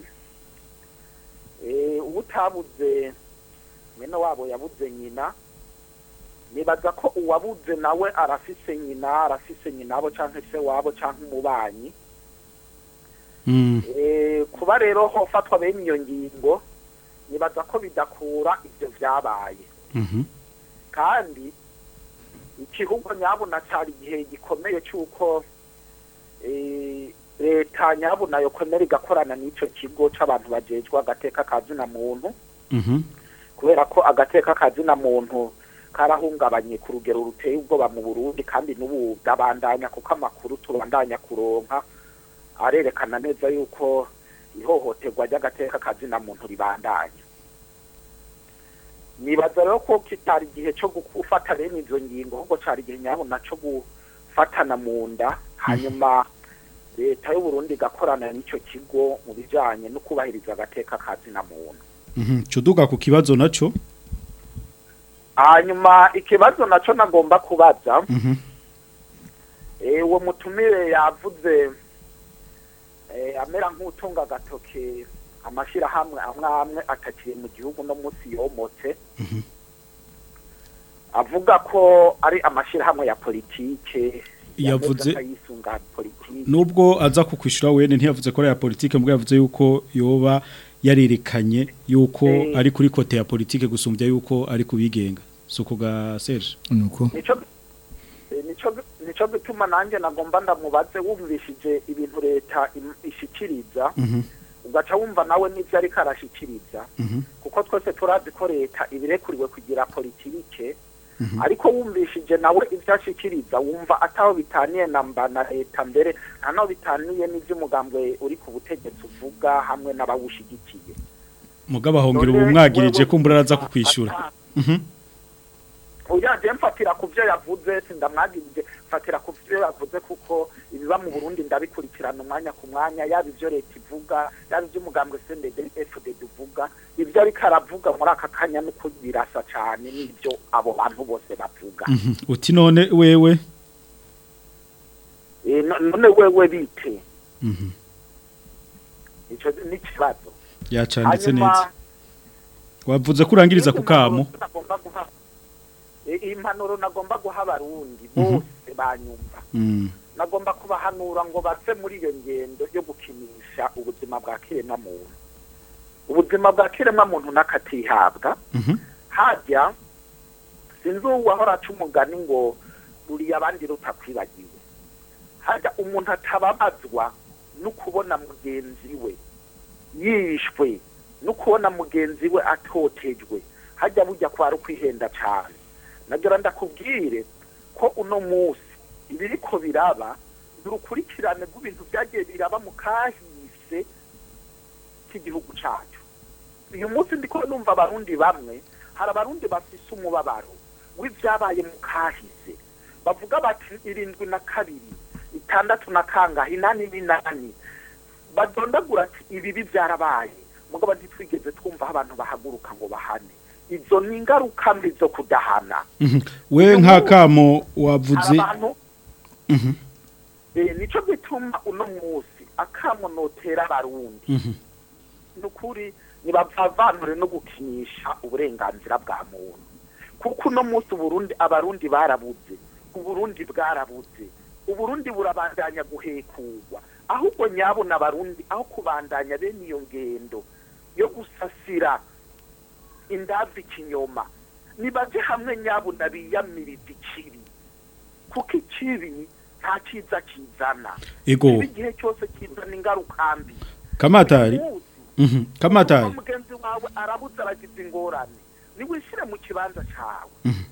Speaker 9: eh ubu utabuze mwene wabo yabuze nyina nibaza ko uwabuze nawe arafise nyina arafise nyinabo canke se wabo canke umubanyi
Speaker 5: Mm.
Speaker 9: eh kuba rero hofatwa bene iyo ngingo nibaza ko bidakura ivyo vyabaye
Speaker 5: Mhm.
Speaker 9: kandi ikihugu nyabuna cyari igihe gikomeye cy'uko eh, leta nyabuna yokomera igakorana n'icyo kigo c'abantu bajejwe agateka ka zina muntu
Speaker 5: Mhm.
Speaker 9: kubera ko agateka ka zina muntu karahungabanye ku rugero ruteye ubwoba mu burundi kandi n'ubu ndabandanya kuko amakuru tubandanya kuronka arerekana neza yuko ihohoterwa ry'agateka ka zina muntu ribandanya nibaza rero ko kitari igihe cyo gufata bene izo ngingo ahubwo cyari igihe nyabona cyo gufatana mu nda hanyuma leta y'u Burundi igakorana n'icyo kigo mu bijanye no kubahiriza agateka ka zina muntu
Speaker 5: Mhm. Cuduga ku kibazo naco
Speaker 9: hanyuma ikibazo naco nagomba kubaza
Speaker 5: Mhm.
Speaker 9: eh, uwo mutumire yavuze eh, amera nk'utunga agatoke amashirahamwe amwe amwe atakiri mu gihugu no munsi yomotse avuga ko ari amashirahamwe ya politike
Speaker 5: Yavuze-
Speaker 9: yisunga politike
Speaker 5: nubwo aza kukwishura wene ntiyavuze ko ari ya politike mbwo yavuze yuko yoba yarerekanye yuko
Speaker 9: Eh.
Speaker 5: ari kuri kote ya politike gusumbya yuko ari kubigenga suko ga Serge
Speaker 6: nuko
Speaker 9: nico eh, nico nico gituma nanjye nagomba ndamubaze wumvishije ibintu leta im- ishikiriza
Speaker 5: Mhm.
Speaker 9: ugaca wumva nawe n'ivyo ariko arashikiriza
Speaker 5: Mhm.
Speaker 9: kuko twese turazi ko leta ibirekuriwe kugira politike ariko wumvishije nawe ivyo ashikiriza wumva ataho bitaniye na mba na leta mbere nta naho bitaniye n'ivy'umugambwe uri ku butegetsi uvuga hamwe n'abawushigikiye
Speaker 5: mugaba hongera
Speaker 9: None
Speaker 5: ubu mwagirije
Speaker 9: wewe-
Speaker 5: ko mbura araza kukwishura Mhm.
Speaker 9: uyaje mfatira ku byo yavuze sindamwagirije mfatira ku byo yavuze kuko ibiba mu Burundi ndabikurikirana umwanya ku mwanya yaba ivyo leta ivuga yaba ivyo umugambwe CNDD FDD uvuga ivyo ariko aravuga muri aka kanya nuko birasa cane n'ivyo abo bantu bose bavuga
Speaker 5: Mhm. uti none wewe
Speaker 9: Eh, no- none wewe bite
Speaker 5: Mhm.
Speaker 9: ico ni ikibazo
Speaker 5: yacanditse
Speaker 9: Hanyuma,
Speaker 5: neza wavuze ko urangiriza ku kamo
Speaker 9: nagomba guha- eh, impanuro nagomba guha abarundi bose banyumva
Speaker 5: Mm.
Speaker 9: nagomba kubahanura ngo bave muri iyo ngendo yo gukinisha ubuzima bwa kiremwamuntu ubuzima bwa kiremwamuntu n'akatihabwa
Speaker 5: Mhm.
Speaker 9: hajya sinzi uwahora aca umugani ngo ruriya abandi rutakwibagiwe hajya umuntu atababazwa no kubona mugenzi we yishwe no kubona mugenzi we atotejwe hajya bujya kwara ukwihenda cyane nagira ndakubwire ko uno munsi ibiriko biraba ni urukurikirane rw'ibintu byagiye biraba mu kahise k'igihugu cyacu uyu munsi ndiko numva abarundi bamwe hari abarundi bafise umubabaro w'ibyabaye mu kahise bavuga bati irindwi na kabiri itandatu na kangahe inani n'inani badondagura ati ibibi byarabaye mugabo ntitwigeze twumva aho abantu bahaguruka ngo bahane izo ni ingaruka mbi zo kudahana
Speaker 5: Mhm. we nk'akamo
Speaker 9: hari
Speaker 5: wavuze
Speaker 9: abantu
Speaker 5: Mhm.
Speaker 9: eh, nico gituma uno munsi akamo notera abarundi
Speaker 5: Mhm.
Speaker 9: nukuri nibavanure no gukinisha uburenganzira bwa muntu kuko uno munsi uburundi abarundi barabuze uburundi bwarabuze uburundi burabandanya guhekurwa ahubwo nyabona abarundi aho kubandanya bene iyo ngendo yo gusasira indavi ikinyoma nibaje hamwe nyabona biyamiriza ikibi kuko ikibi nta cyiza kizana
Speaker 5: Ego.
Speaker 9: Ikibi igihe cyose kizana ingaruka mbi
Speaker 5: kamatari
Speaker 9: Uyu munsi,
Speaker 5: Mhm. kamatari
Speaker 9: kuko mugenzi wawe arabuze aragize ingorane niwishyire mu kibanza cyawe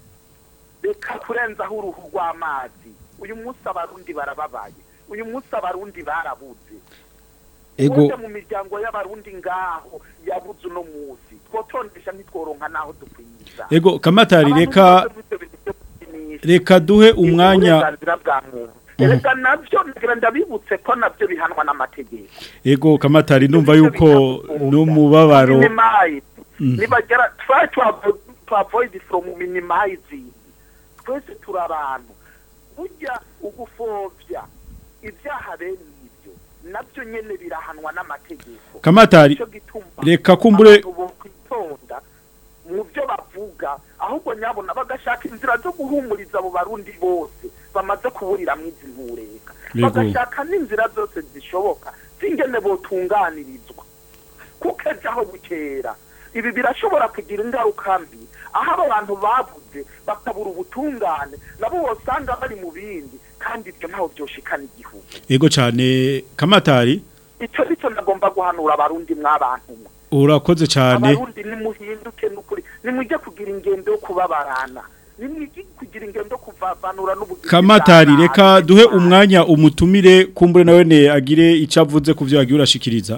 Speaker 9: reka kurenzaho uruhu rw'amazi uyu munsi abarundi barababaye uyu munsi abarundi barabuze
Speaker 5: ego
Speaker 9: Uje mu miryango y'abarundi ngaho yabuze uno munsi twotondesha ntitworonka naho dukwiza
Speaker 5: ego kamatari
Speaker 9: Abantu
Speaker 5: reka
Speaker 9: bose b'ibyo bintu byo gukinisha,
Speaker 5: reka duhe umwanya
Speaker 9: uburenganzira bwa muntu erega nabyo ngira ndabibutse ko nabyo bihanwa n'amategeko
Speaker 5: ego kamatari ndumva yuko n'umubabaro
Speaker 9: minimize
Speaker 5: Mm.
Speaker 9: nibagera try to avoid, to avoid from minimizing twese turi abantu burya ugufovya ibyaha bene ibyo nabyo nyene birahanwa n'amategeko
Speaker 5: Kamatari,
Speaker 9: Nico gituma
Speaker 5: reka kumbure-
Speaker 9: abantu bokwitonda mu byo bavuga ahubwo nyabona bagashaka inzira zo guhumuriza abo barundi bose bamaze kuburira izi ntureka
Speaker 5: Yego.
Speaker 9: bagashaka n'inzira zose zishoboka z'ingene botunganirizwa kuko ejo aho bukera ibi birashobora kugira ingaruka mbi aho abo bantu bavuze bakabura ubutungane nabo wosanga bari mu bindi kandi ibyo ntaho byoshikana igihugu
Speaker 5: ego cyane kamatari
Speaker 9: icyo nicyo nagomba guhanura abarundi mw'abantu mwe
Speaker 5: urakoze cyane
Speaker 9: abarundi nimuhinduke n'ukuri nimujye kugira ingendo yo kubabarana nimujye kugira ingendo yo kuvavanura n'ubugizi
Speaker 5: kamatari
Speaker 9: bwa
Speaker 5: reka
Speaker 9: nabi.
Speaker 5: duhe umwanya umutumire kumbure nawe ne agire icyo avuze ku byo yagiye urashikiriza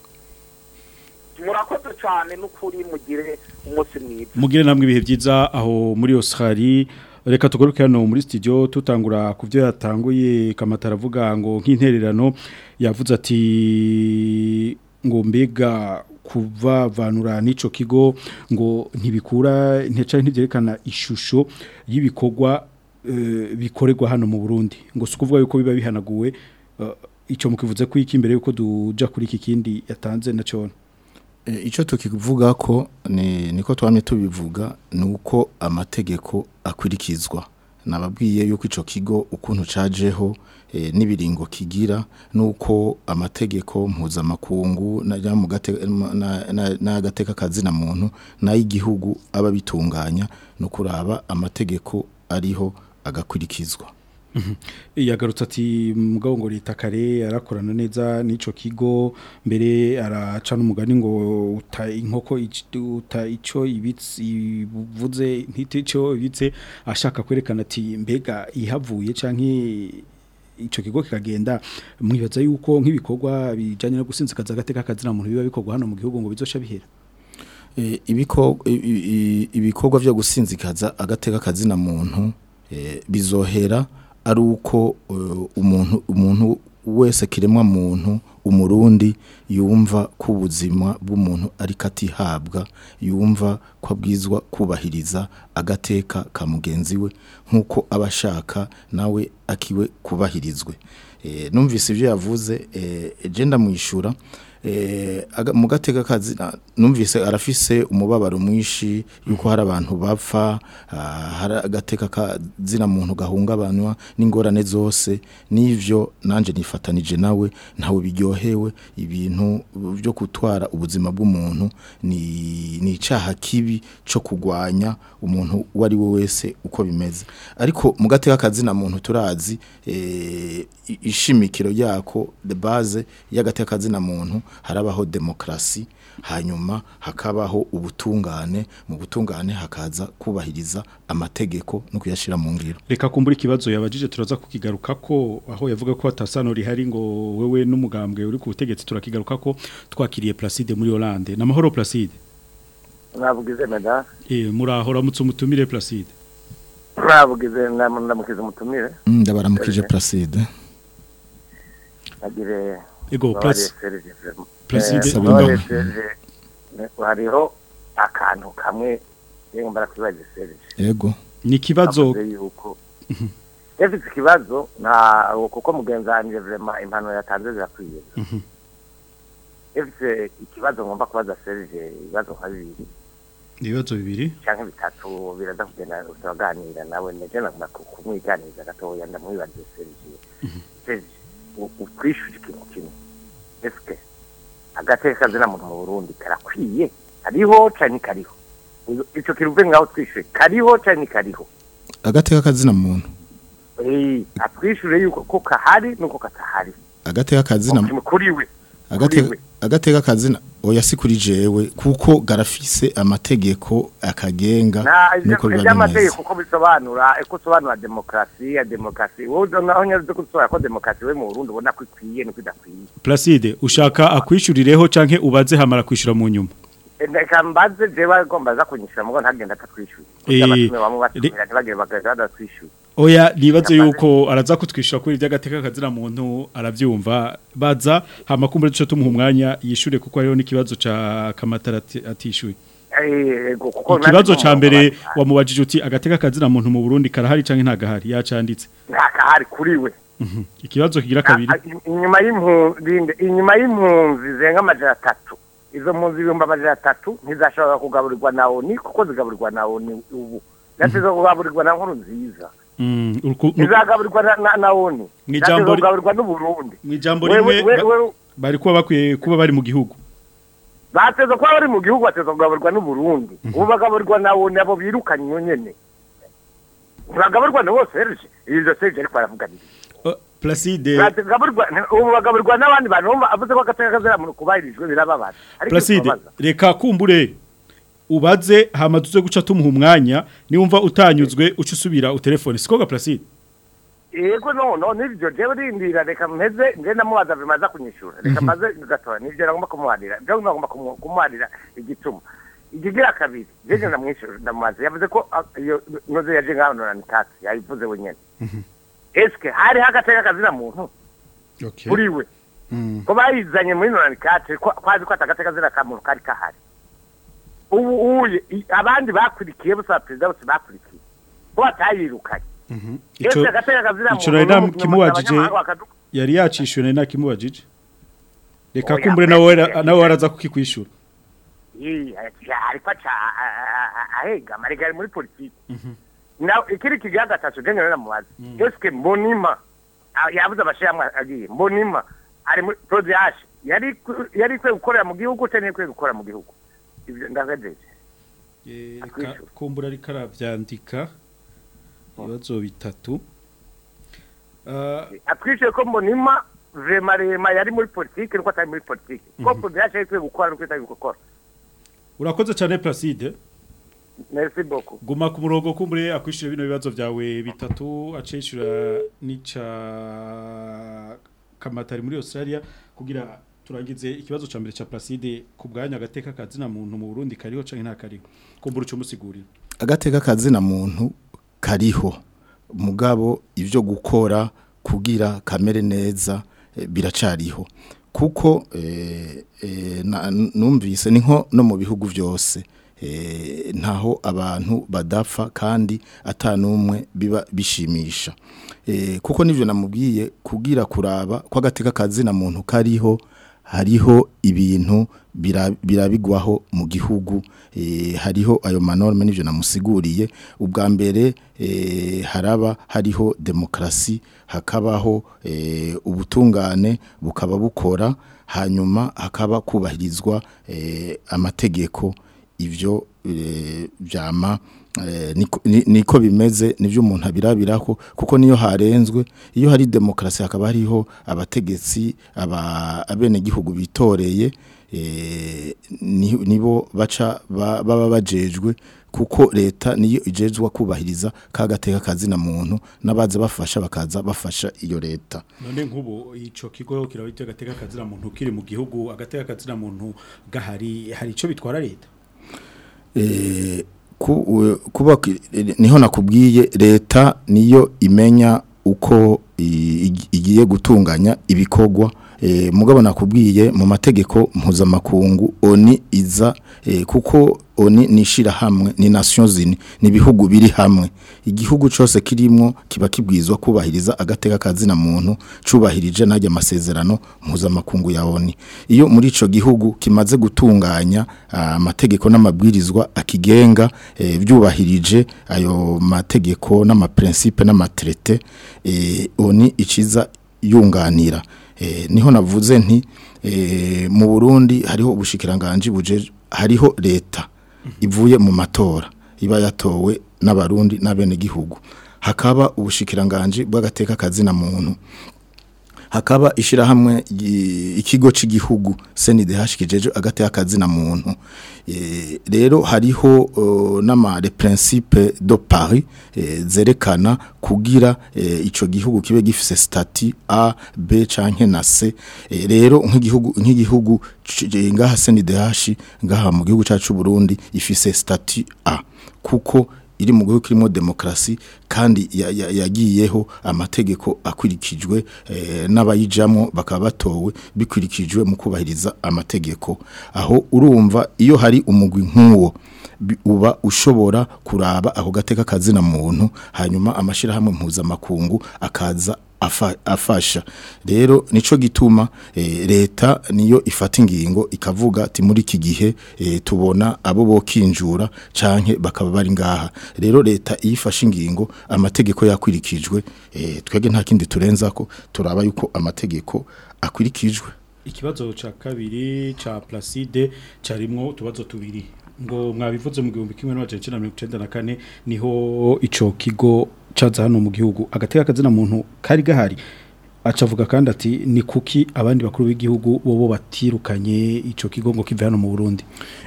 Speaker 9: murakoze cyane n'ukuri mugire umunsi mwiza
Speaker 5: mugire namwe ibihe byiza aho muri Australia reka tugaruke hano muri studio tutangura ku byo yatanguye kamatara avuga ngo nk'intererano yavuze ati ngo mbega kuvavanura n'ico kigo ngo ntibikura nteca ntibyerekana ishusho y'ibikorwa eh, bikorerwa hano mu Burundi ngo sukuvuga yuko biba bihanaguwe eh, ico mukivuze ko iki imbere yuko duja kuri iki kindi yatanze na cyo
Speaker 6: E, Ico tukivuga ko ni niko twamye tubivuga nuko amategeko akurikizwa nababwiye yuko ico kigo ukuntu cajeho e, nibiringo kigira nuko amategeko mpuzamakungu na mu gate na- na- n'agateka kazina muntu nayigihugu aba bitunganya no kuraba amategeko ariho agakurikizwa
Speaker 5: yagarutse ati mugabo ngo leta kare arakorana neza n'ico kigo mbere araca n'umugani ngo uta inkoko ic- uta ico ibitsi ivuze ntitico ibitse ashaka kwerekana ati mbega ihavuye canke ico kigo kikagenda mwibaza yuko nk'ibikorwa bijanye no gusinzikaza agateka kazina muntu biba bikorwa hano mu gihugu ngo bizosha bihera
Speaker 6: E, ibiko i- i- ibikorwa byo gusinzikaza agateka kazina muntu e, bizohera ari uko e, umuntu umuntu wese kiremwa muntu umurundi yumva ko ubuzima bw'umuntu ariko atihabwa yumva ko abwizwa kubahiriza agateka ka mugenzi we nk'uko aba ashaka nawe akiwe kubahirizwe e, numvise ibyo yavuze e, je ndamwishura eh aga- mu gateka kazi na- numvise arafise umubabaro mwinshi yuko hari abantu bapfa ah, hari agateka kazina muntu gahungabanywa n'ingorane zose n'ivyo nanje nifatanije nawe ntawe biryohewe ibintu byo gutwara ubuzima bw'umuntu ni ni icaha kibi cyo kugwanya umuntu uwo ari we wese uko bimeze ariko mu gateka kazina muntu turazi eh, i- ishimikiro yako de base y'agateka kazina muntu harabaho demokrasi hanyuma hakabaho ubutungane mu butungane hakaza kubahiriza amategeko no kuyashira mu ngiro
Speaker 5: Reka kumbura ikibazo yabajije turaza kukigaruka ko aho yavuga ko atasano rihari ngo wewe n'umugambwe uri ku butegetsi turakigaruka ko twakiriye Placide muri Hollande namahoro Placide
Speaker 10: mwavugize meda
Speaker 5: eh murahora mutse umutumire Placide
Speaker 10: murabugize ndamukiza umutumire
Speaker 6: Mm, ndabaramukije Placide
Speaker 10: agire
Speaker 5: Ego,
Speaker 10: Mbabarire
Speaker 5: Place-
Speaker 10: Serge vraiment.
Speaker 5: Placide-
Speaker 10: Eh,
Speaker 6: Saba
Speaker 10: Mbabarire
Speaker 6: imbaho.
Speaker 10: Serge, ne- hariho akantu kamwe yego mbarakwibaje Serge
Speaker 6: yego
Speaker 5: ni ikibazo
Speaker 10: Avuze yuko Efite ikibazo na kuko mugenzi wanjye vraiment impano yatanze zirakwiye
Speaker 5: Mhm.
Speaker 10: Efite ikibazo ngomba kubaza Serge ibibazo nka bibiri
Speaker 5: ibibazo bibiri
Speaker 10: canke bitatu biraza kugenda turaganira nawe neje nagomba ku- kumwiganiriza gatoya ndamwibaze Serge Serge u- utwishyuje ikintu kimwe eske agateka kazina muntu mu Burundi karakwiye kariho canke kariho Uyu- ico kiruve ngaho twishyuye kariho canke kariho
Speaker 6: agateka kazina muntu
Speaker 10: eh atwishyure yuko ko kahari nuko katahari
Speaker 6: agateka kazina
Speaker 10: Kimwe kuri we
Speaker 6: agateka
Speaker 10: we.
Speaker 6: agateka kazina oya si kuri jewe kuko garafise amategeko akagenga
Speaker 10: na
Speaker 6: nuko biba
Speaker 10: iby'amategeko
Speaker 6: bimeze
Speaker 10: uko bisobanura uko usobanura demokarasi ya demokarasi wowe naho nyaruze ko usobanura ko demokarasi we mu Burundi ubona ko ikwiye nuko idakwiye
Speaker 5: Placide ushaka akwishurireho canke ubaze hamara kwishura mu nyuma
Speaker 10: reka mbaze jewe agomba aza kunyishyura mugo ntagenda atatwishyuye
Speaker 5: Eh,
Speaker 10: abatume bamwe
Speaker 5: re-
Speaker 10: batumira ntibagire bagahita badatwishyuye
Speaker 5: Oya nibaze yuko araza kutwishyura kuri iby'agateka kazina muntu arabyumva baza hama kumbure duce tumuha umwanya yishure kuko hariho n'ikibazo ca kamatara ati- atishyuye
Speaker 10: Eh, ego, kuko
Speaker 5: ikibazo
Speaker 10: nanjye
Speaker 5: ca mbere
Speaker 10: numva
Speaker 5: wamubajije uti agateka kazina muntu mu Burundi karahari canke ntagahari yacanditse
Speaker 10: ntakahari kuri we
Speaker 5: Mhm. ikibazo kigira kabiri
Speaker 10: Ah, ah, inyuma y'impunzi inyuma y'impunzi zenga amajana atatu izo mpunzi ibihumbi amajana atatu ntizashobora kugaburirwa na oni kuko zigaburirwa na oni ubu nateze kugaburirwa na nkuru nziza
Speaker 5: Mm, uruku-
Speaker 10: ntizagaburirwa na- na na oni
Speaker 5: Mw'ijambo
Speaker 10: nateze
Speaker 5: ri-
Speaker 10: kugaburirwa n'uburundi
Speaker 5: Mwijambo
Speaker 10: Wewe-
Speaker 5: rimwe
Speaker 10: wewe-
Speaker 5: ba-
Speaker 10: wewe-
Speaker 5: bari kuba bakwiye kuba bari mu gihugu
Speaker 10: bateze kuba bari mu gihugu bateze kugaburirwa n'uburundi ubu bagaburirwa na oni abo birukanywe nyene ntibagaburirwa na bose serge ivyo serge ariko aravuga nibyo
Speaker 5: Uh, Placide
Speaker 10: Bagaburirwa- ubu bagaburirwa n'abandi bantu bumva avuze ko agateka kazira muntu kubahirijwe birababaza ariko
Speaker 5: Placide
Speaker 10: birababaza.
Speaker 5: reka kumbure ubaze hama tuze guca tumuha umwanya niwumva utanyuzwe uca usubira utelefone siko ga Placide
Speaker 10: yego no no nibyo jewe rindira reka mpeze nje namubaza bimaza kunyishura reka maze gatora nibyo nagomba kumuharira jewe nagomba kumu- kumuharira igituma ikigira kabiri jeje ndamwishura ndamubaza yavuze ko ah, iyo noze yaje ngaho none katsi yayivuze wenyene eske hari hagateka kazina muntu
Speaker 5: okay
Speaker 10: kuri we
Speaker 5: Mm.
Speaker 10: ko bayizanye muri none katsi ko kwazi ko atagateka kazina ka muntu kari kahari ubu uye i- abandi bakurikiye bose perezida bose bakurikiye ko batayirukanye
Speaker 5: Mhm.
Speaker 10: Ese
Speaker 5: Ico
Speaker 10: agateka kazina
Speaker 5: ico
Speaker 10: muntu
Speaker 5: nari
Speaker 10: n'umu-
Speaker 5: nakimubajije
Speaker 10: n'abanyamahanga bakadu-
Speaker 5: yari yacishuye nari nakimubajije reka
Speaker 10: Oya,
Speaker 5: kumbure nawe ra- nawe waraza kukikwishura
Speaker 10: Ii, ati- ariko aca a- a- a- ahega marega ari muri politiki na ikiri kigira gatatu je nyene namubaza eske mbonima ah, yabuze abashiramwe agiye mbonima ari muri prodiash yari ku- yari kwe gukorera mu gihugu cyane kwe gukora mu gihugu ivyo ndagajeje
Speaker 5: reka kumbura ariko aravyandika ibibazo bitatu Ah,
Speaker 10: atwishuye ko mbonima vrema rema yari muri politiki nuko atari muri politiki ko prodiash yari kwe gukora nuko itari gukora
Speaker 5: urakoze cyane Placide
Speaker 10: merci beaucoup
Speaker 5: guma ku murongo kumbure akwishura bino bibazo byawe bitatu acishura nica kamatari muri Australia kugira turangize ikibazo ca mbere ca Placide ku bwanya agateka kazina muntu mu Burundi kariho canke nta kariho kumbura uco musigurira
Speaker 6: agateka kazina muntu kariho mugabo ivyo gukora kugira kamere neza eh, biracariho kuko eh, eh, na- numvise ni nko no mu bihugu byose eh, ntaho abantu badapfa kandi atanumwe biba bishimisha eh, kuko nivyo namubwiye kugira kuraba ko agateka kazina muntu kariho hariho ibintu bira- birabigwaho mu gihugu eh, hariho ayo manorme n'ivyo namusiguriye ubwa mbere eh, haraba hariho demokrasi hakabaho eh, ubutungane bukaba bukora hanyuma hakaba kubahirizwa eh, amategeko ivyo eh, vyama eh, niko- ni- niko bimeze nivyo umuntu abirabirako kuko niyo harenzwe iyo hari demokrasi hakaba hariho abategetsi aba abene gihugu bitoreye eh, ni- nibo baca ba- baba bajejwe kuko leta niyo ijejwe kubahiriza kagateka kazina muntu nabaza bafasha bakaza bafasha iyo leta
Speaker 5: none nk'ubu ico kigo kirabita agateka kazina muntu kiri mu gihugu agateka kazina muntu gahari hari ico bitwara leta
Speaker 6: eh, ku- u- kuba ki- niho nakubwiye leta niyo imenya uko i- igi- igiye gutunganya ibikorwa eh, mugabo nakubwiye mu mategeko mpuzamakungu oni iza eh, kuko oni nishira hamwe ni nations unies ni bihugu biri hamwe igihugu cyose kirimo kiba kibwizwa kubahiriza agateka kazina muntu cubahirije najya amasezerano mpuzamakungu ya oni iyo muri ico gihugu kimaze gutunganya ah, amategeko n'amabwirizwa akigenga eh, byubahirije ayo mategeko n'amaprincipe n'amatrete eh, oni iciza yunganira eh, niho navuze nti eh, mu Burundi hariho ubushikiranganje buje hariho leta ivuye mu matora iba yatowe n'abarundi n'abene gihugu hakaba ubushikiranganje bw'agateka kazina muntu hakaba ishirahamwe gi- ikigo c'igihugu CNDH kijeje agateka kazina muntu Eh, rero hariho uh, n'ama les principes de Paris eh, zerekana kugira eh, ico gihugu kibe gifise statut A B canke na C Eh, rero nk'igihugu nk'igihugu c- eh, ngaha CNDH ngaha mu gihugu cacu Burundi ifise statut A kuko iri mu gihugu kirimo demokrasi kandi ya- ya- yagiyeho amategeko akurikijwe eh, n'abayijamo bakaba batowe bikurikijwe mu kubahiriza amategeko aho urumva iyo hari umugwi nk'uwo bi- uba ushobora kuraba ako gateka kazina muntu hanyuma amashirahamwe mpuzamakungu akaza afa- afasha rero nico gituma eh, leta niyo ifata ingingo ikavuga ati muri iki gihe eh, tubona abo bokinjura canke bakaba bari ngaha rero leta iyifashe ingingo amategeko yakwirikijwe eh, twege nta kindi turenzako turaba yuko amategeko akwirikijwe
Speaker 5: Ikibazo ca kabiri ca Placide carimwo utubazo tubiri ngo mwabivuze mu gihumbi kimwe n'amajana icenda na mirongo icenda na kane niho ico kigo caza hano mu gihugu agateka kazina muntu kari gahari acavuga kandi ati ni kuki abandi bakuru b'igihugu bobo batirukanye ico kigo ngo kive hano mu Burundi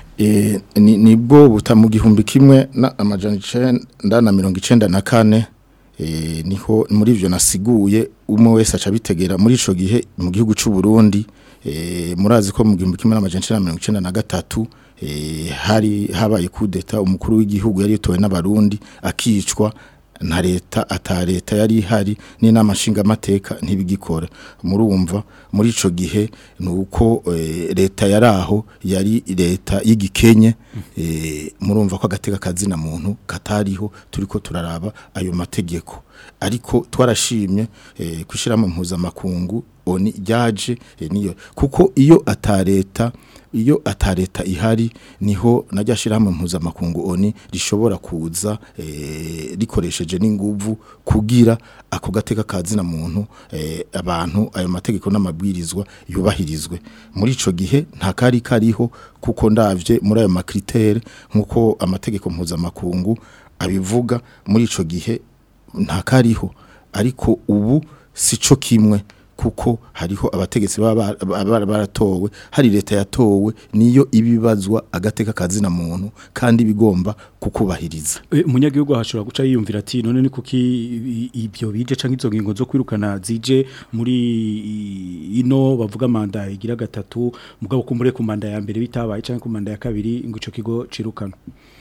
Speaker 6: Eh, ni nibwo buta mu gihumbi kimwe na amajana icenda na mirongo icenda na kane eh, niho muri ivyo nasiguye umwe wese aca bitegera muri ico gihe mu gihugu c'u Burundi eh, murazi ko mu gihumbi kimwe n'amajana icenda na mirongo icenda na gatatu eh, hari habaye kudeta umukuru w'igihugu yari yitowe n'abarundi akicwa nta leta ata leta yari ihari n'inama nshingamateka ntibigikora murumva muri ico gihe nuko eh, leta yaraho yari leta y'igikenye eh, murumva ko agateka kazina muntu katariho turiko turaraba ayo mategeko ariko twarashimye eh, kwishiramo mpuzamakungu oni ryaje eh, niyo kuko iyo ata leta iyo ata leta ihari niho najya shirahamwe mpuzamakungu oni rishobora kuza eh, rikoresheje n'inguvu kugira ako gateka kazina muntu eh, abantu ayo mategeko n'amabwirizwa yubahirizwe muri ico gihe nta kari kariho kuko ndavye muri ayo makritere nkuko amategeko mpuzamakungu abivuga muri ico gihe nta kariho ariko ubu sico kimwe kuko hariho abategetsi baba baba baratowe hari leta yatowe niyo ibibazwa agateka kazina muntu kandi bigomba kukubahiriza
Speaker 5: E, umunyagihugu hashobora guca yiyumvira ati none ni kuki i- ibyo bije canke izo ngingo zo kwirukana zije muri i- ino bavuga manda igira gatatu mugabo kumbure ku manda ya mbere bitabaye canke ku manda ya kabiri ngo ico kigo cirukana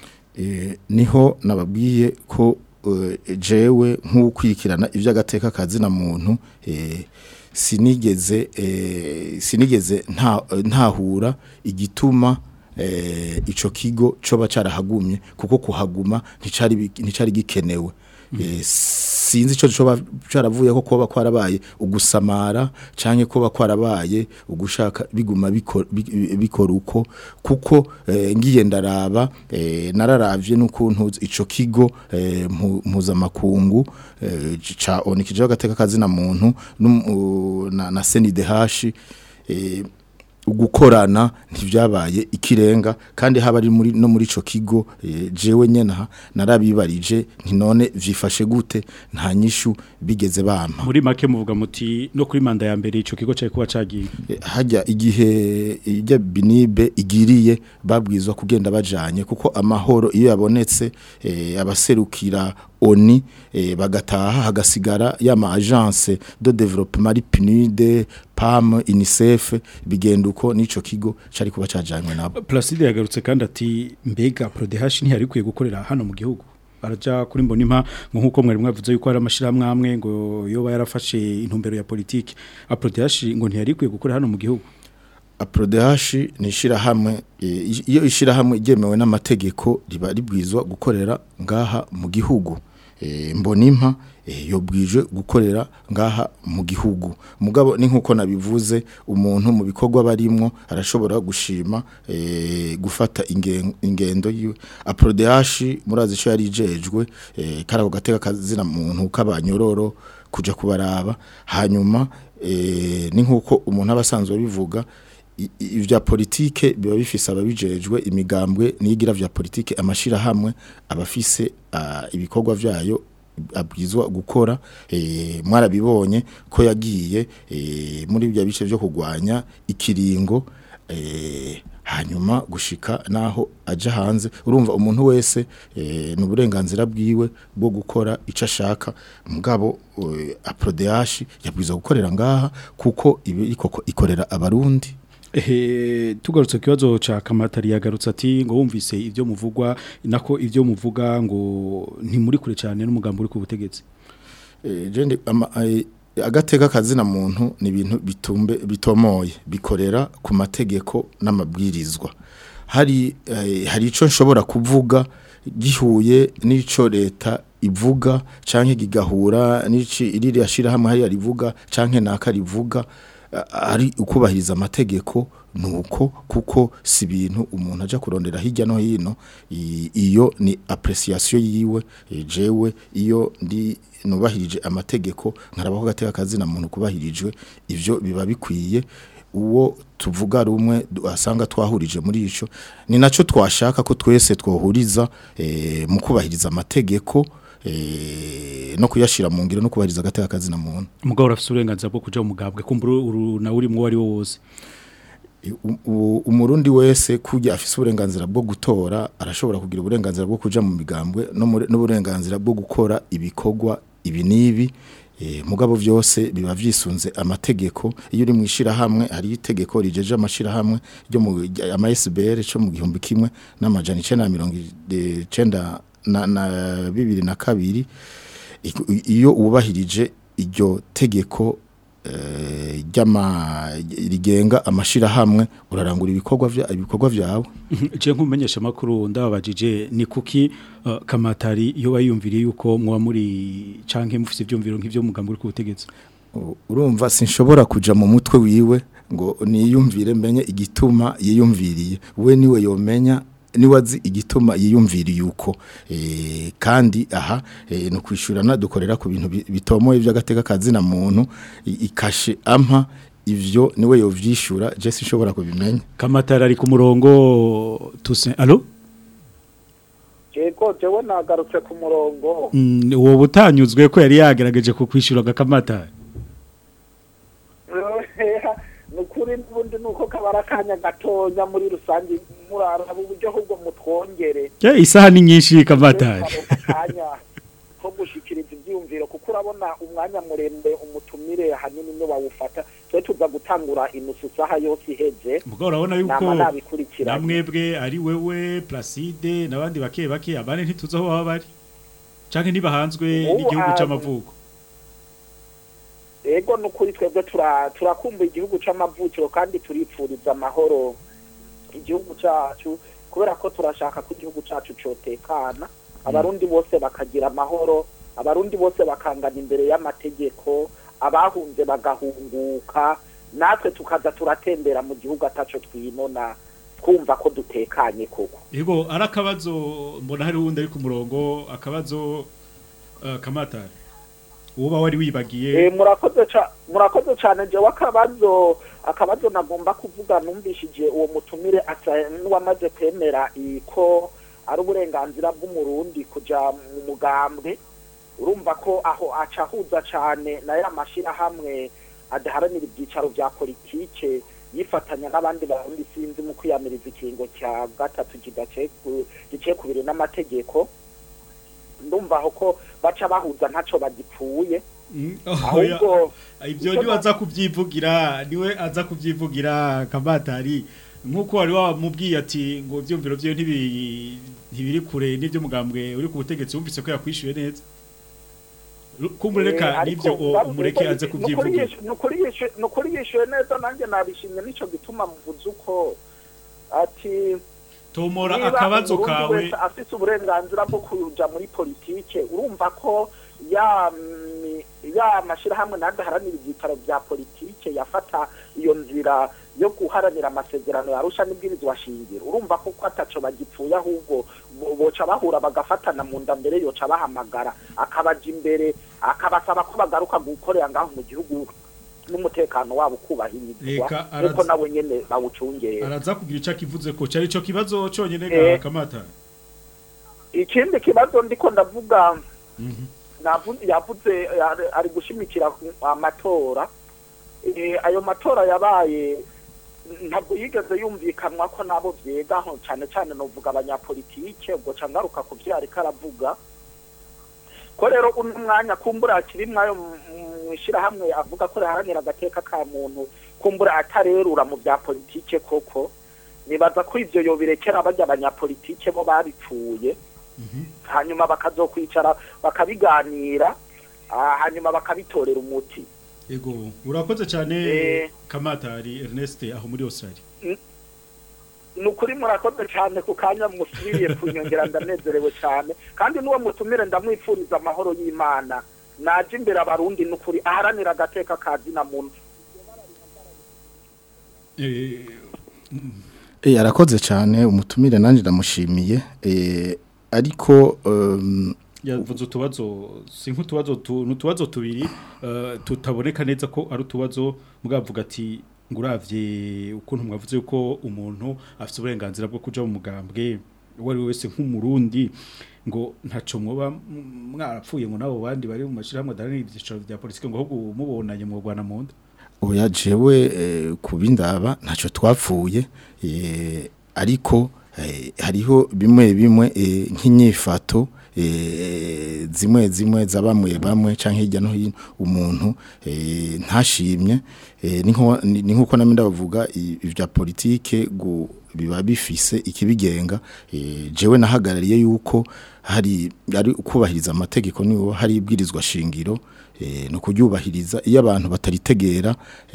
Speaker 6: eh, niho nababwiye ko eh, jewe nk'ukwirikirana iby'agateka kazina muntu eh, sinigeze eh, sinigeze nta ntahura igituma eh, ico kigo coba carahagumye kuko kuhaguma nticari bi- nticari gikenewe Eh, sinzi ico coba caravuye ko kuba kwarabaye ugusamara canke kuba kwarabaye ugushaka biguma biko- bi- bikora uko kuko eh, ngiye ndaraba eh, nararavye n'ukuntu ico kigo eh, mpu- mpuzamakungu eh, ca onikije agateka kazina muntu n'um- u- na, na CNDH eh, ugukorana ntivyabaye ikirenga kandi haba ari muri no muri ico kigo eh, jewe nyene aha narabibarije nti none vyifashe gute nta nyishu bigeze bampa
Speaker 5: muri make muvuga muti no kuri manda ya mbere ico kigo cari kuba cagiye
Speaker 6: Eh, hajya igihe ijya binibe igiriye babwizwa kugenda bajanye kuko amahoro iyo yabonetse eh, abaserukira oni eh, bagataha hagasigara yama agence de développement ari PNUD PAM UNICEF bigenda uko nico kigo cari kuba cajanywe nabo
Speaker 5: Placide yagarutse kandi ati mbega Prodehash ntihari kwiye gukorera hano mu gihugu araja kuri mbonimpa ngo nkuko mwari mwavuze yuko hari amashirahamwe amwe ngo yoba yarafashe intumbero ya politiki Prodehash ngo ntihari kwiye gukorera hano mu gihugu
Speaker 6: Aprodehashi ni ishirahamwe eh, iyo ishirahamwe ryemewe n'amategeko riba ribwizwa gukorera ngaha mu gihugu eh, mbonimpa eh, yobwijwe gukorera ngaha mu gihugu mugabo ni nkuko nabivuze umuntu mu bikorwa barimwo arashobora gushima eh, gufata ingen- ingendo yiwe Aprodehashi murazi cyo yari ijejwe eh, karako gateka kazina muntu kabanyororo kuja kubaraba hanyuma eh, ni nkuko umuntu abasanzwe bivuga i- i- ivya politike biba bifise ababijejwe imigambwe niyigira vya politike amashira hamwe abafise ah, ibikorwa vyayo abwizwa gukora eh, mwarabibonye ko yagiye eh, muri bya bice byo kugwanya ikiringo eh, hanyuma gushika naho aja hanze urumva umuntu wese eh, ni uburenganzira bwiwe bwo gukora ico ashaka mugabo eh, aprodehashi yabwiza gukorera ngaha kuko ibi koko ikorera abarundi
Speaker 5: Ehe tugarutse ku kibazo ca Kamatari yagarutse ati ngo wumvise ivyo muvugwa nako ivyo muvuga ngo ntimuri kure cyane n'umugambo uri ku butegetsi
Speaker 6: Eh, je ndi- ama- ai- agateka kazina muntu ni ibintu bitumbe bitomoye bikorera ku mategeko n'amabwirizwa hari eh, hari ico nshobora kuvuga gihuye n'ico leta ivuga canke gigahura n'ici iriri ashira hamwe hari rivuga canke naka rivuga a- ari ukubahiriza amategeko nuko kuko si ibintu umuntu aja kurondera hirya no hino i- iyo ni appreciation yiwe eh, jewe iyo ndi nubahirije amategeko nkarabaho gateka kazina muntu kubahirijwe ivyo biba bikwiye uwo tuvuga rumwe du- asanga twahurije muri ico ni naco twashaka ko twese twohuriza eh, mu kubahiriza amategeko eh, no kuyashira mu ngiro no kubahiriza agateka kazina muntu
Speaker 5: umugabo urafite uburenganzira bwo kuja mu mugambwe kumbura uru nawe urimo wari wo wose
Speaker 6: U- u- umurundi wese kujya afise uburenganzira bwo gutora arashobora kugira uburenganzira bwo kuja mu migambwe no muri- n'uburenganzira bwo gukora ibikorwa ibi nibi eh, mugabo vyose biba vyisunze amategeko iyo uri mwishira hamwe hari itegeko rijeje amashira hamwe ryo mu ama SBR cyo mu gihumbi kimwe n'amajana 990 na na bibiri na kabiri I- iyo ubahirije iryo tegeko eh, ryama rigenga amashira hamwe urarangura ibikorwa vya ibikorwa vyawe
Speaker 5: je nkumenyesha makuru ndababajije ni kuki uh, Kamatari iyo bayumviriye yuko mwa muri canke mufite ivyumviro nk'ivyo mugambo uri ku butegetsi
Speaker 6: U- urumva sinshobora kuja mu mutwe wiwe ngo niyumvire menye igituma yiyumviriye we niwe yomenya niwazi igituma yiyumviriye uko eh, kandi aha eh, no kwishurana dukorera ku bintu bi- bitomoye by'agateka kazina muntu i- ikashe ampa ivyo niwe yovyishura je sinshobora kubimenya
Speaker 5: Kamatari ari ku murongo tuse allo
Speaker 9: yego jewe nagarutse ku murongo
Speaker 5: Mm, uwo butanyuzwe ko yari yagerageje kukwishura gakamatari
Speaker 9: ni ukuri n'ubundi ni uko kabara akanya gatonya muri rusange muraraba uburyo ahubwo mutwongere
Speaker 5: je isaha ni nyinshi kamatari
Speaker 9: akanya ko gushikiriza ibyiyumviro kuko urabona umwanya muremure umutumire hanini niwe wawufata twe tuza gutangura inusu saha yose iheze
Speaker 5: Mugabo urabona yuko
Speaker 9: nama nabikurikiranye
Speaker 5: namwebwe ari wewe Placide nabandi bake bake abane ntituzi aho baba bari canke ntibahanzwe
Speaker 9: Ubu,
Speaker 5: n'igihugu
Speaker 9: ah,
Speaker 5: c'amavuko
Speaker 9: ego ni ukuri twebwe tura- turakumbuye igihugu c'amavukiro kandi turipfuriza amahoro igihugu cacu kubera ko turashaka ko igihugu cacu cotekana abarundi bose bakagira amahoro abarundi bose bakangana imbere y'amategeko abahunze bagahunguka natwe tukaza turatembera mu gihugu ataco twinona twumva ko dutekanye koko
Speaker 5: Ego ari akabazo mbona hari wundi ari ku murongo akabazo uh, kamatari uba wari wibagiye
Speaker 9: Eh, murakoze ca- murakoze cyane jewe akabazo akabazo nagomba kuvuga numvishije uwo mutumire asa n'uwamaze kwemera i- ko ari uburenganzira bw'umurundi kuja mu mugambwe urumva ko aho aca ahuza cyane na ya mashirahamwe adaharanira ibyicaro vya politike yifatanya n'abandi barundi sinzi mu kwiyamiriza ikiringo cya gatatu kidaciye ku- giciye ku biri n'amategeko ndumva aho ko baca bahuza ntaco bagipfuye
Speaker 5: Oya,
Speaker 9: ahubwo
Speaker 5: ibyo
Speaker 9: icyo
Speaker 5: niwe aza kubyivugira niwe aza kubyivugira kamatari nk'uko wari wamubwiye ati ngo ibyumviro bye ntibi- ntibiri kure n'ibyo mugambwe uri ku butegetsi wumvise ko yakwishyuye neza kumureka
Speaker 9: Eh, ariko
Speaker 5: n'ibyo o-
Speaker 9: bavuze
Speaker 5: umureke
Speaker 9: ko
Speaker 5: aze
Speaker 9: ni ukuri
Speaker 5: kubyivugira
Speaker 9: yishu- ni ukuri yishu- ni ukuri yishuye neza nanjye nabishimye nico gituma muvuze uko ati
Speaker 5: tomora
Speaker 9: niba
Speaker 5: akabazo
Speaker 9: umurundi
Speaker 5: kawe
Speaker 9: wese afise uburenganzira bwo kuja muri politike urumva ko ya mi- ya mashirahamwe nandi haranira ivyitaro vya politike yafata iyo nzira yo guharanira amasezerano yarusha n'ibwirizwa shingiro urumva ko ko ataco bagipfuye ahubwo bo- boca bahura bagafatana mu nda mbere yoca bahamagara akabaja imbere akabasaba ko bagaruka gukorera ngaho mu gihugu n'umutekano wabo ukubahirizwa
Speaker 5: Reka,
Speaker 9: nk'uko
Speaker 5: arazi-
Speaker 9: nawe nyene bawucungera
Speaker 5: araza kugira icyo akivuze ko cyari icyo kibazo cyonyine
Speaker 9: Eh.
Speaker 5: ga kamata
Speaker 9: ikindi kibazo ndiko ndavuga navuze yavuze ari- ari gushimikira ku amatora Eh, ayo matora yabaye ntabwo yigeze yumvikanwa ko nabo byegaho cyane cyane novuga abanyapolitike ubwo ca ngaruka ku vyo ariko aravuga ko rero uno mwanya kumbura kirimwo ayo mwishirahamwe avuga ko riharanira agateka ka muntu kumbura atarerura mu bya politike koko nibaza ko ivyo yobirekera barya abanyapolitike bo babipfuye hanyuma bakazokwicara bakabiganira ah, hanyuma bakabitorera umuti
Speaker 5: yego urakoze cyane
Speaker 9: Eh.
Speaker 5: kamatari Ernest aho muri Australia
Speaker 9: ni ukuri murakoze cyane ku kanya musubiriye kunyongera ndanezerewe cyane kandi n'uwo mutumire ndamwifuriza amahoro y'imana naje imbere abarundi ni ukuri aharanira agateka ka zina muntu
Speaker 5: eh
Speaker 6: Eh arakoze cyane umutumire nanjye ndamushimiye eh ariko um,
Speaker 5: yavuze utubazo si nk'utubazo tu n'utubazo tubiri eh, tutaboneka neza ko ari utubazo mugavuga ati ngo uravye ukuntu mwavuze yuko umuntu afite uburenganzira bwo kuja mu mugambwe uwo ari we wese nk'umurundi ngo ntaco mwoba m- mwarapfuye ngo nabo bandi bari mu mashirahamwe adaranira ivyicaro vya politike ngo ahubwo mubonanye mwogwana mu nda
Speaker 6: oya jewe eh, kubindaba ntacyo twapfuye eh, ariko eh, hariho bimwe bimwe eh, nk'inyifato eh, zimwe zimwe za bamwe bamwe canke hirya no hino umuntu eh, ntashimye eh, ni nko- ni ni nkuko namwe ndavuga i- ivya politike gu biba bifise ikibigenga eh, jewe nahagarariye yuko hari ari kubahiriza amategeko niwo hari ibwirizwa shingiro eh, no kuryubahiriza iyo abantu bataritegera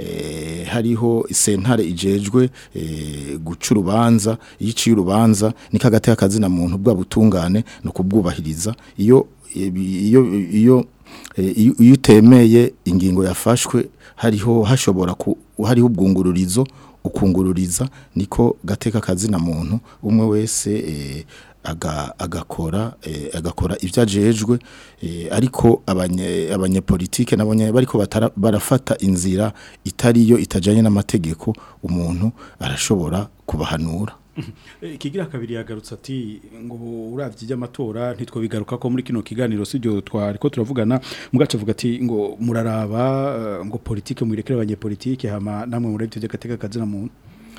Speaker 6: eh, hariho sentare ijejwe eh, guca urubanza iyo iciye urubanza niko agateka kazina muntu bwa butungane no kubwubahiriza iyo iyo iyo eh, iyo iyo utemeye ingingo yafashwe hariho hashobora ku hariho ubwungururizo ukungururiza niko gateka kazina muntu umwe wese eh, aga agakora eh, agakora ivyo ajejwe eh, ariko abanye abanyepolitike nabonye bariko batara- barafata inzira itariyo itajanye n'amategeko umuntu arashobora kubahanura
Speaker 5: Eh, Kigira kabiri yagarutse ati ngo uravye iby'amatora ntitwo bigaruka ko muri kino kiganiro sibyo twari ko turavugana mugace avuga ati ngo muraraba eh, ngo politike murekere abanyepolitike hama namwe muravye by'agateka kazina muntu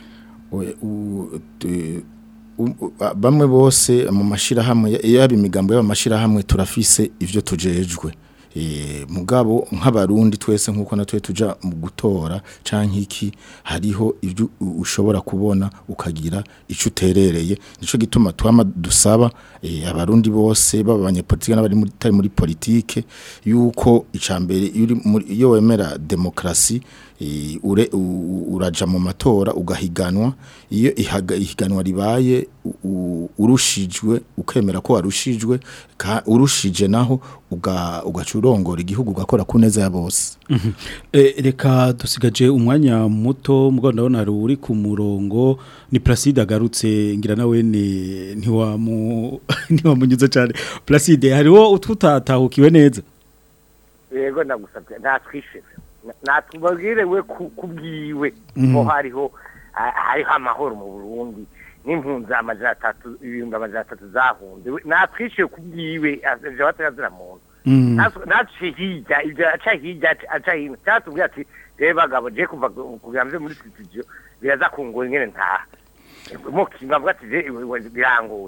Speaker 6: We- u- te- u- u- a- bamwe bose mu mashirahamwe ya- yaba imigambo y'amashirahamwe turafise ivyo tujejwe Eh, mugabo nk'abarundi twese nkuko natwe tuja mu gutora canke iki hariho ivyo u- ushobora kubona ukagira ico uterereye nico gituma twama dusaba eh, abarundi bose baba abanyepolitike n'abari muri tari muri politike yuko icambere iyo uri muri- iyo wemera demokrasi eh, ure u- uraja mu matora ugahiganwa iyo ihaga- ihiganwa ribaye u- u- urushijwe ukemera ko warushijwe ka- urushije naho uga ugaca urongora igihugu ugakora ku neza ya bose
Speaker 5: Eh, reka dusigaje umwanya muto mugo ndabona hari uri ku murongo ni Placide agarutse ngira nawe ni ntiwamu ntiwamunyuze cyane Placide hariho ututatahukiwe neza
Speaker 10: yego ndagusabye natwishyure natubabwire we ku- kubwiwe
Speaker 5: Mhm.
Speaker 10: ko hariho ha- hariho amahoro mu burundi n'impunzi amajana atatu ibihumbi amajana atatu zahunze We- natwishyuye kubwiwe ivyo batazira muntu
Speaker 5: Mhm.
Speaker 10: Natwe- naciye hirya ibyo aca hirya aca- aca hino cyatubwiye ati reba bagabo je kuva ku- kugira mve muri studio biraza kungura ingene ntaha mukimwa avuga ati je iwe- iwe birangoye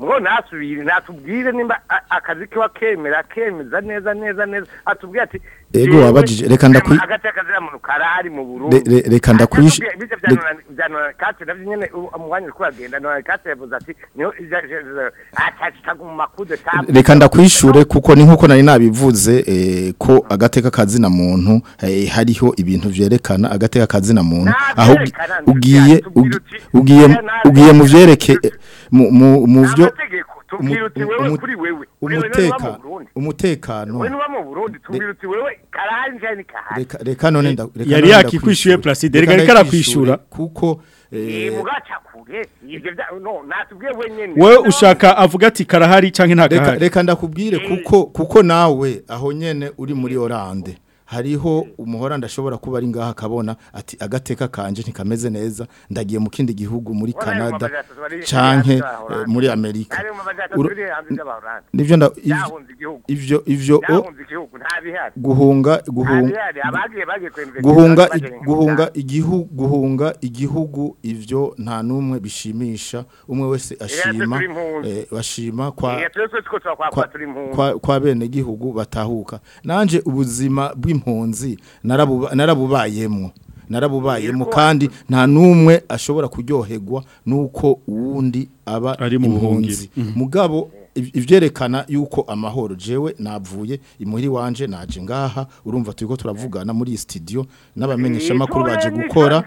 Speaker 10: mwo nasubire natubwire nimba a- akazi kiwa kemera kemeza neza neza neza atubwire ati
Speaker 6: Ego,
Speaker 10: jewe,
Speaker 6: wabajije, reka ndakwi-
Speaker 10: hagati y'akazira muntu karahari mu Burundi
Speaker 6: Re- re- reka ndakwish-
Speaker 10: Atubwire, bice
Speaker 6: re-
Speaker 10: vya nona- vya nona kati navyo nyene u- umwanya uriko uragenda nona kati yavuze ati niho atashitaga mu makude tabu
Speaker 6: reka ndakwishure kuko ni nkuko nari nabivuze eh, ko agateka kazina muntu eh, hariho ibintu vyerekana agateka kazina muntu aho ugi-
Speaker 10: vyerekana,
Speaker 6: ugiye
Speaker 10: tubwire
Speaker 6: ugi-
Speaker 10: uti,
Speaker 6: ugiye
Speaker 10: oya, nabi-
Speaker 6: ugiye mu vyereke mu mu mu vyo
Speaker 10: amategeko tubwire uti wewe
Speaker 6: umu-
Speaker 10: kuri wewe Kuri wewe niwe uba mu
Speaker 6: umuteka
Speaker 10: Burundi.
Speaker 6: umutekano
Speaker 10: wewe niba mu Burundi tubwire uti wewe karahari njye ni kahari
Speaker 6: reka reka none nda reka
Speaker 5: Yari
Speaker 6: none
Speaker 5: yakikwishuye
Speaker 6: ndakwishure.
Speaker 5: Placide, reka
Speaker 6: Reka
Speaker 5: reka
Speaker 6: ndakwishure
Speaker 5: arakwishura.
Speaker 6: kuko
Speaker 10: eh
Speaker 6: eh,
Speaker 10: mugaca kure ivyo vya no natubwiye wenyene
Speaker 5: wewe ushaka avuga ati karahari canke nta
Speaker 6: reka
Speaker 5: gahari
Speaker 6: reka ndakubwire kuko kuko nawe aho nyene uri muri Oranje hariho umuhora ndashobora kuba ari ngaha akabona ati agateka kanje ntikameze neza ndagiye mu kindi gihugu muri
Speaker 10: Wala ayo
Speaker 6: Canada
Speaker 10: mabajata bari-
Speaker 6: canke
Speaker 10: bari hanze
Speaker 6: eh,
Speaker 10: y'Aholande.
Speaker 6: muri Amerika
Speaker 10: Ayo mabajata
Speaker 6: Uru-
Speaker 10: turi hanze y'Aholande.
Speaker 6: nivyo nda ivyo-
Speaker 10: Yahunze igihugu.
Speaker 6: ivyo ivyo o-
Speaker 10: Yahunze igihugu nta bihari
Speaker 6: guhunga guhunga
Speaker 10: Nta bihari, abagiye bagiye kwemeza
Speaker 6: guhunga
Speaker 10: bagiye
Speaker 6: i-
Speaker 10: mu
Speaker 6: guhunga
Speaker 10: Uganda.
Speaker 6: igihugu guhunga igihugu ivyo nta numwe bishimisha umwe wese ashima
Speaker 10: turi impunzi.
Speaker 6: eh, bashima kwa
Speaker 10: Eh, twese tuko twakwa
Speaker 6: kwa,
Speaker 10: turi impunzi.
Speaker 6: kwa, kwa bene gihugu batahuka nanje ubuzima bw'impunzi narabuba- narabubayemwo narabubayemo kandi nta numwe ashobora kuryoherwa nuko uwundi aba
Speaker 5: Ari mu
Speaker 6: impunzi
Speaker 5: buhungiro.
Speaker 6: mugabo iv- ivyerekana yuko amahoro jewe navuye imuhiri wanje naje ngaha urumva turiko turavugana muri iyi studio n'abamenyesha makuru baje gukora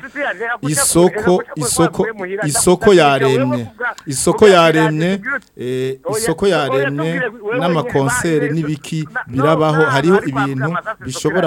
Speaker 6: isoko isoko isoko yaremye isoko yaremye eh, isoko yaremye n'amakonsere n'ibiki birabaho hariho ibintu bishobora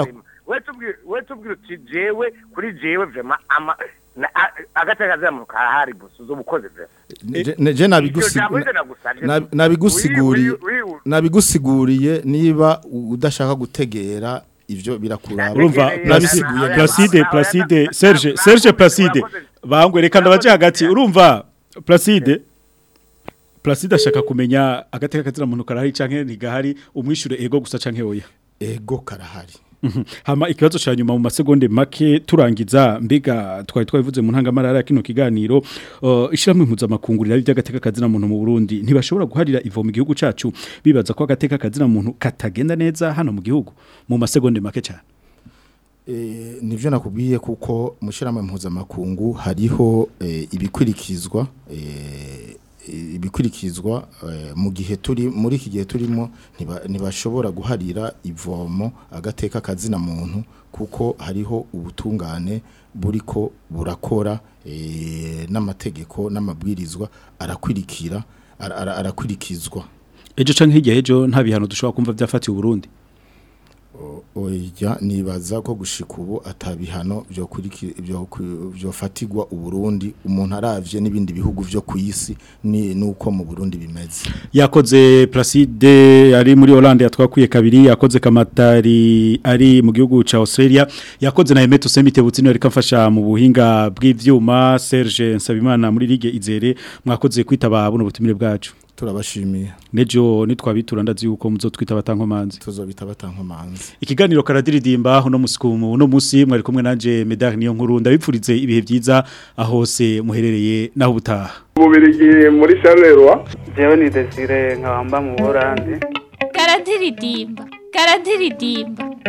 Speaker 10: we tubwire uti jewe kuri jewe vrema ama na- a- agateka kazira mu kahari gusa uzobukoze vrema
Speaker 6: Je- ne- je nabigusi-
Speaker 10: Iryo jambo ryo nagusavye.
Speaker 6: na- nabigusiguriye
Speaker 10: Uri- uri- uri-
Speaker 6: nabigusiguriye niba u- udashaka gutegera ivyo birakuraba
Speaker 5: urumva
Speaker 6: nabisiguye
Speaker 5: Placide Placide Serge Serge Placide bangwe reka ndabaje hagati urumva Placide Placide ashaka kumenya agateka kazira muntu karahari canke ntigahari umwishure ego gusa canke oya
Speaker 6: ego karahari
Speaker 5: Mhm. hama ikibazo cya nyuma mu masegonde make turangiza mbega twari twabivuze mu ntangamarara ya kino kiganiro uh, ishyirahamwe mpuzamakungu rirabi by'agateka kazina muntu mu Burundi ntibashobora guharira ivo mu gihugu cacu bibaza ko agateka kazina muntu katagenda neza hano mu gihugu mu masegonde make cyane
Speaker 6: Eh, nivyo nakubwiye kuko mushiramo mpuzamakungu hariho eh, ibikurikizwa eh, ibikurikizwa eh, mu gihe turi muri iki gihe turimo ntiba- ntibashobora guharira ivomo agateka kazina muntu kuko hariho ubutungane buriko burakora eh, n'amategeko n'amabwirizwa arakwirikira ara- ara- arakurikizwa
Speaker 5: ejo canke hirya ejo nta bihano dushobora kumva byafatiye Burundi
Speaker 6: oya nibaza ko gushika ubu atabihano byo kuriki byo ku- byofatirwa uburundi umuntu aravye n'ibindi bihugu vyo kwisi ni nuko mu Burundi bimeze
Speaker 5: yakoze Placide ari muri Hollande yatwakuye kabiri yakoze Kamatari ari mu gihugu ca Australia yakoze na Emeto Semite Butsino reka mfasha mu buhinga bw'ivyuma Serge Nsabimana muri Ligue Izere mwakoze kwitaba buno butumire bwacu
Speaker 6: turabashimiye
Speaker 5: nejo nitwabitura ndazi yuko muzotwita batankomanzi
Speaker 6: tuzobita batankomanzi
Speaker 5: ikiganiro karadiridimba uno musi ku uno musi mwari kumwe nanje Medar niyo nkuru ndabipfurize ibihe byiza ahose muherereye naho butaha
Speaker 1: Ububirigi muri Charleroi jewe ni Desire nkabamba mu Buholandi
Speaker 2: karadiridimba karadiridimba